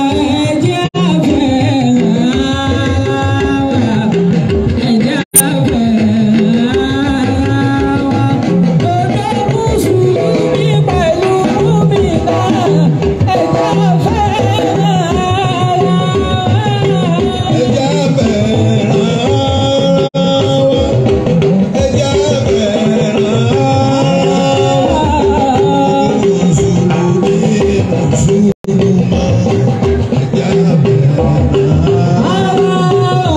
[SPEAKER 2] ẹja bẹ̀rẹ̀ rárá wá ẹja bẹ̀rẹ̀ rárá wá. mùsùlùmí mùsùlùmá ẹja bẹ̀rẹ̀ rárá wá.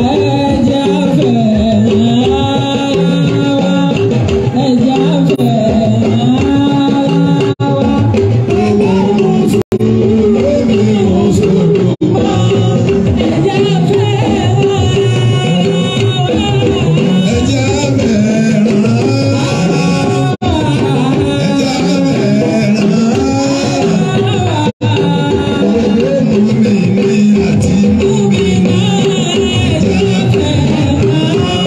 [SPEAKER 2] mùsùlùmí mùsùlùmá ẹja bẹ̀rẹ̀ rárá wá ẹja bẹ̀rẹ̀ rárá wá. mùmíní àti mùmínà ẹja bẹ̀rẹ̀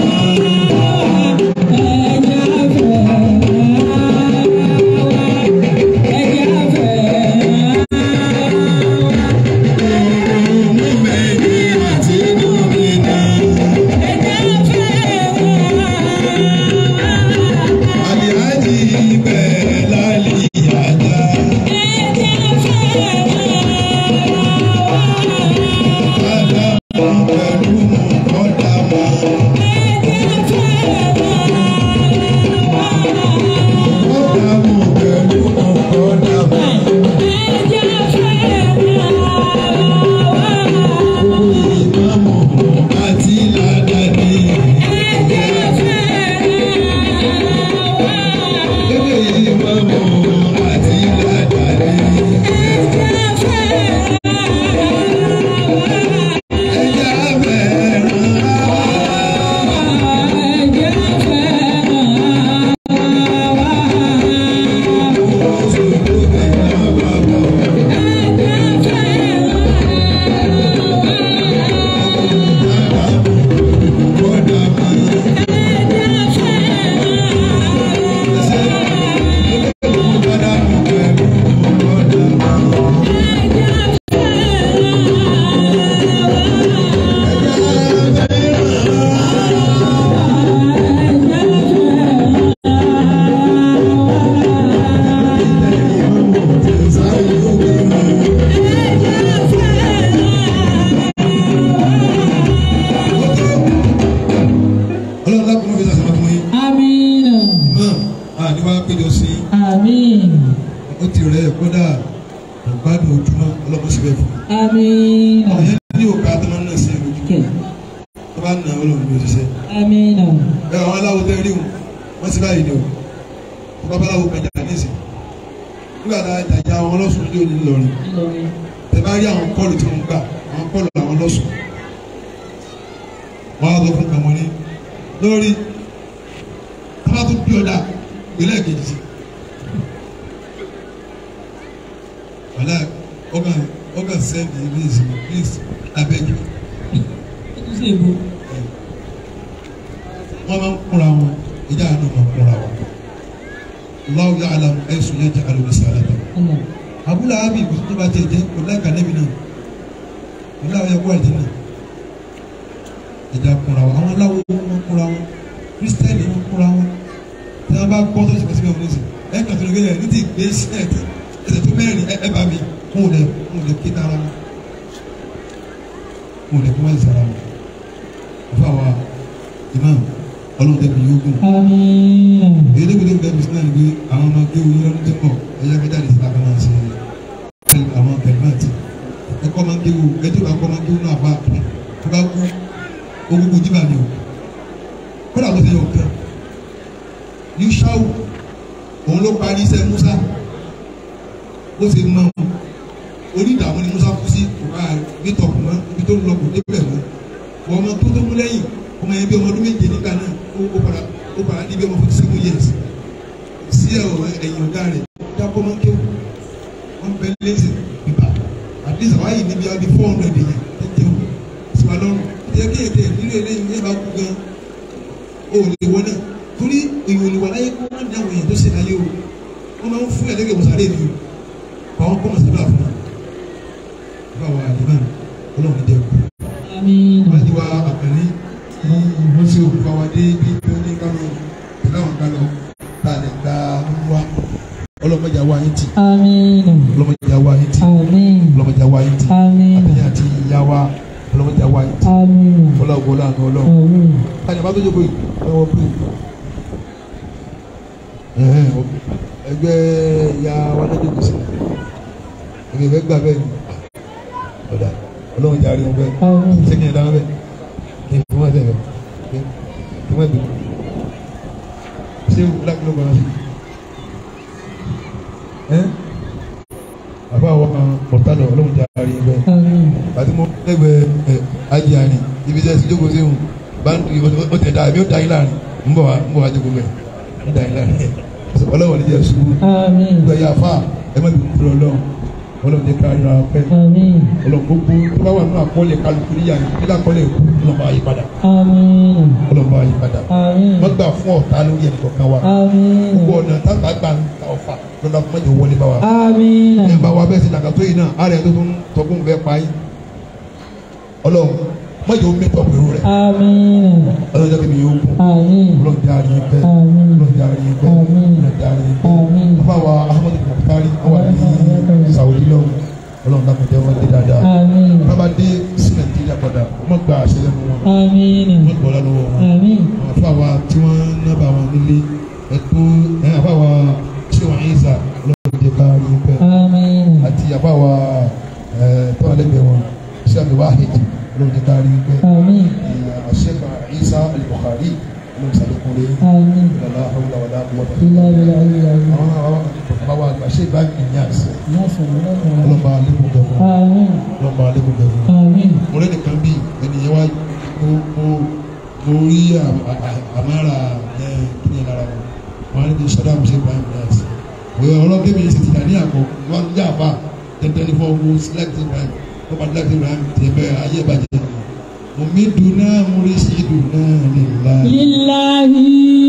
[SPEAKER 2] mùmíní àti mùmínà. Àlìhájì bẹ̀rẹ̀ lálìyájà. Ádámù pẹ̀lú mọ̀kọ́dàmà. Mọ̀kọ́dàmù pẹ̀lú mọ̀kọ́dàmà. Ìmáàmù àti ládàdé. Ilé ìmáàmù àti ládàdé. Ẹja bẹ̀rẹ̀ Ọlọ́run lápò mọ́ fi sàṣà fún yín.
[SPEAKER 1] Amina.
[SPEAKER 2] Mọ́ àní wá péjọ sí i.
[SPEAKER 1] Amin.
[SPEAKER 2] Ó ti rẹ̀ kódà ìgbádùn ojúmọ́ ọlọ́mọ síbẹ̀ fún un.
[SPEAKER 1] Amina.
[SPEAKER 2] Àwọn yẹn ní òkà tó máa ń nà sí ẹ̀rọ ojú.
[SPEAKER 1] Okay.
[SPEAKER 2] Tó bá nà ọlọ́run ní òṣìṣẹ́.
[SPEAKER 1] Amina.
[SPEAKER 2] Bẹ́ẹ̀ àwọn aláwo tẹ́ rí wọn, wọ́n sì báyìí ni o. Wọ́n bá báláwo gbẹ̀jà níìsín. Nígbà tá a jàjà àwọn ọlọ́sùn ní òní lọ́rin.
[SPEAKER 1] Ìlọrin.
[SPEAKER 2] Tẹ bá rí àwọn kọ́ọ̀lù tí mo ń gbà, àwọn kọ́ọ̀lù àwọn ọlọ́sùn. Wọ́n á lọ fún kàmọ́ ní. lórí tábà tó bí ọ̀dà ìpínlẹ̀ kejì sí. wàhálà ọgá ọgá sẹ́ndì please please abeg
[SPEAKER 1] ṣe ìbò.
[SPEAKER 2] wọ́n máa ń kúra wọn ìjà àná máa ń kúra wọn. Allahu ya'lam ẹ̀sù yẹn jẹ́ alóbi sàrẹ̀ lọ. abúlé abi ìbùsùn tó bá tẹ̀ jẹ́ kò láì kàlẹ́bí náà kò láì ẹ̀kọ́ àti náà. ìjà kúra wọn àwọn aláwo wọn kúra wọn kírísítẹ́nì wọn kúra wọn tí wọ́n bá gbọ́ tó ti pèsè bẹ́ẹ̀ wọ́n sì ẹ̀ kàn tó lè gbé yẹn ní ti gbé sílẹ̀tì ẹsẹ̀ tó mẹ́rin ẹ bá mi kún un lẹ kún un lẹ kí tara wọn kún un lẹ kí wọ́n sara wọn ọ̀fà wa imam ọlọ́run tẹ̀lé yóò gùn
[SPEAKER 1] Àmín.
[SPEAKER 2] èyí ló gbé bẹ́ẹ̀ bísí náà ni pé àwọn ọmọ gbé wọlé lọ́dún tó ń bọ̀ ẹ̀yà kẹta lè síta kan máa ṣe tẹ̀lé àwọn tẹ̀lifáàtì ẹ̀kọ́ máa ń gbé wò ẹ̀jẹ̀ bá kọ́ máa ń gbé wò náà bá tó bá kú ogungun jí bá mi o kódà bó ṣe yọ kẹ́ yusau òun ló parí iṣẹ́ musa bó ṣe mọ onídàámú ni musa kú sí ọba nítọ̀kù mọ́ ibi tó ń lọ kò débẹ̀ mọ́ wọ́n ọmọ tó tó mú lẹ́yìn ọmọ yẹn bí ọmọ ọdún méje nígbà náà ó ó padà ó padà ní bí ọmọ forty seven years sí ẹ̀ ọ̀ ẹ̀yìn ọ̀gá rẹ̀ dábọ́ máa ń kéwù wọ́n bẹ lẹ́sìn bíbá at least àwọn àyè níbi ọdún four hundred yẹn ẹ̀ jẹun sí wa lọ́rùn ẹ̀ kí ètè nílò eléyìí yẹn bá kú gan o ò lè wọ náà torí èèyàn ò lè wà láyé kó má ní àwọn èèyàn tó ṣe láyé o wọ́n máa ń fún ẹ̀ lẹ́gẹ̀ẹ́ mọ̀sálẹ́ mi o kọ́ kọ́ mọ̀sálẹ́ bá fún wa bá wa àdìmọ́ ọlọ́run ní dẹ́kun
[SPEAKER 1] Àmín.
[SPEAKER 2] wọ́n ti wá àpẹẹrẹ tí wọ́n ṣe òkú wa dé bí tó ní kánò pẹ̀lú àwọn kánò tá a lè gba wá ọlọ́mọdé àwa yín tì
[SPEAKER 1] Àmín.
[SPEAKER 2] ọlọ́mọdé àwa yín tì
[SPEAKER 1] Àmín.
[SPEAKER 2] ọlọ́mọdé àwa yín tì
[SPEAKER 1] Àmín.
[SPEAKER 2] àtẹ̀yìn àti ìyá wa ọlọ́mọdé àwa yín tì
[SPEAKER 1] Àmín.
[SPEAKER 2] ọlọ́wọ́ láàánú ọlọ́run
[SPEAKER 1] Àmín.
[SPEAKER 2] káyọ̀ bá tó jókòó yìí ọwọ́ pé ẹ̀hẹ́n, ẹgbẹ́ ìyá wa lọ́jọ́ kò sí ẹgbẹ́ ìfẹ́ gbà bẹ́ẹ̀ ni ọ̀dà ọlọ́run jàre wọn bẹ́ẹ̀
[SPEAKER 1] Àmín.
[SPEAKER 2] sẹ́kìn ẹ̀dá wọn bẹ́ẹ̀ kí n fún wọn sẹ́yìn bẹ́ẹ̀ kí wọ́n dùn ṣé black ló bá wọn sí ẹ́ àbá àwọn ọ̀tá lọ ọlọ́run jàre wọn bẹ́ẹ̀
[SPEAKER 1] Àmín.
[SPEAKER 2] àti mo lẹ́gbẹ̀ẹ́ ẹ̀ ajé àní ibi tẹ́ ti jókòó séhùn báńkì ó tẹ̀ dá èmi ó da yín láàrin ń bọ̀ wá ń bọ̀ wá jókòó bẹ́ẹ̀ ń da yín láàrin ọlọ́wọ́ ní jẹ́ ṣubú
[SPEAKER 1] Àmín.
[SPEAKER 2] gbẹ yà fà ẹ má bìí kúrò lọ ọlọ́run jẹ́ ká yọra pẹ́
[SPEAKER 1] Àmín.
[SPEAKER 2] ọlọ́run gbogbo tó bá wà nínú àkọọ́lẹ̀ kálukú níyà ní kílá àkọọ́lẹ̀ kú ọlọ́run bá yí padà
[SPEAKER 1] Àmín.
[SPEAKER 2] ọlọ́run bá yí padà
[SPEAKER 1] Àmín.
[SPEAKER 2] wọ́n gbà fún ọ̀tá lórí ẹnì kọ̀ọ̀kan wa
[SPEAKER 1] Àmín.
[SPEAKER 2] gbogbo ọ̀nà táwọn àgbà ń ta ọ̀fà lọ́dọ̀ fún mọ́jọ wọlé bá wa
[SPEAKER 1] Àmín.
[SPEAKER 2] ẹ bá wa bẹ́ẹ̀ sí nàkàtó yìí náà àárẹ̀ tó tún tọkùn bẹ́ẹ̀ pa yín ọlọ́run mọ́jọ mẹ́tọ̀ pẹ̀lú rẹ̀
[SPEAKER 1] Àmín.
[SPEAKER 2] ọlọ́run jẹ́ kí mi yóò kú
[SPEAKER 1] Àmín.
[SPEAKER 2] ọlọ́run jẹ́ àárín bẹ́ẹ̀
[SPEAKER 1] Àmín.
[SPEAKER 2] ọlọ́run jẹ́ àárín bẹ́ẹ̀
[SPEAKER 1] Àmín.
[SPEAKER 2] ọlọ́run jẹ́ àárín bẹ́ẹ̀
[SPEAKER 1] Àmín.
[SPEAKER 2] bàbá wa ahmed mokhtari wọ́n wà ní saudi lọ́wọ́ ọlọ́run dàpọ̀ jẹ́ wọ́n dé dáadáa
[SPEAKER 1] Àmín.
[SPEAKER 2] bàbá dé sí nàìjíríà padà wọ́n gba àṣẹ lẹ́nu wọn
[SPEAKER 1] Àmín.
[SPEAKER 2] wọ́n gbọ́ lọ́wọ́ wọn
[SPEAKER 1] Àmín.
[SPEAKER 2] àwọn afọ àwa tí wọ́n nábà wọn nílé ẹ̀tọ́ ẹ̀ àbá wa ṣé wọ́n yín sà ọlọ́run jẹ́ ká rí bẹ́ẹ̀
[SPEAKER 1] Àmín.
[SPEAKER 2] àti àbá wa ẹ̀ tó wà lẹ́gbẹ̀ẹ́ wọn ṣé àbí wàá hẹ́jì ọlọ́run jẹ́ ká rí bẹ́ẹ̀
[SPEAKER 1] Àmín.
[SPEAKER 2] àṣẹ́fà Isa al-Bukhari ọlọ́run sàlékúnlé
[SPEAKER 1] Àmín.
[SPEAKER 2] ìlànà àwọn ọ̀làwọ̀lá àwọn
[SPEAKER 1] Ilá bilá ilá ilá.
[SPEAKER 2] àwọn àwọn bàbá àgbà ṣé ìbá ìyàs
[SPEAKER 1] Yásọ̀ lọ́kàn.
[SPEAKER 2] ọlọ́ba alẹ́kùn gẹ̀fọ́
[SPEAKER 1] Àmín.
[SPEAKER 2] ọlọ́ba alẹ́kùn gẹ̀fọ́
[SPEAKER 1] Àmín.
[SPEAKER 2] mo lẹ́nu kan bí ènìyàn wá mo mo mo rí à- à- àmàrà ẹ kíni lára wọn wọn á ní kí sọdá àmì ṣe ibrahim yas òye ọlọ́gbẹ́ mi ṣe ti dà ní àkọ́ wọn ń jà bá tẹ́tẹ́ ní fọ́ mo select ibrahim wọ́n bá select ibrahim tiẹ̀ bẹ́ẹ̀ ayé ìbàjẹ́ mo mi dùn náà mo rí sí dùn náà nílá
[SPEAKER 1] Lillahi.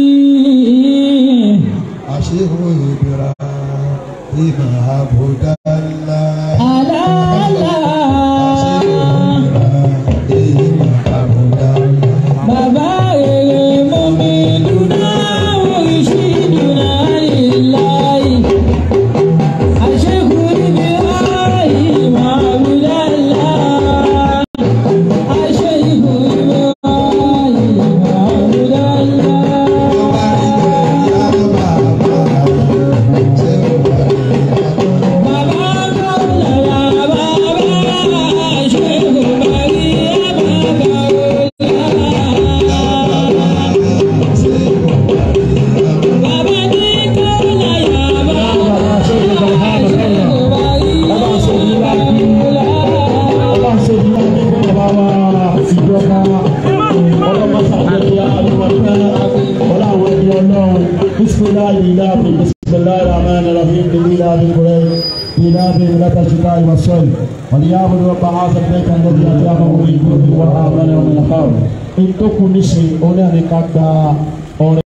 [SPEAKER 2] àṣehò ìbíra ìmọ̀ àbúdá ńlá.
[SPEAKER 1] Ala ala. Bàbá rere mú mi dúná oríṣi dúná lillahi. Àṣekù níbi ayé máa wí lálá. Àṣekù níbi ayé máa wí lálá. Bàbá
[SPEAKER 4] إلى إله بسم الله الرحمن الرحيم لإله بالقرآن إله لك الشتاء والصيف وليعبدوا رب هذا البيت الذي أتاهم من جوع وآمنهم من خوف إن تكن نسي أولئك قد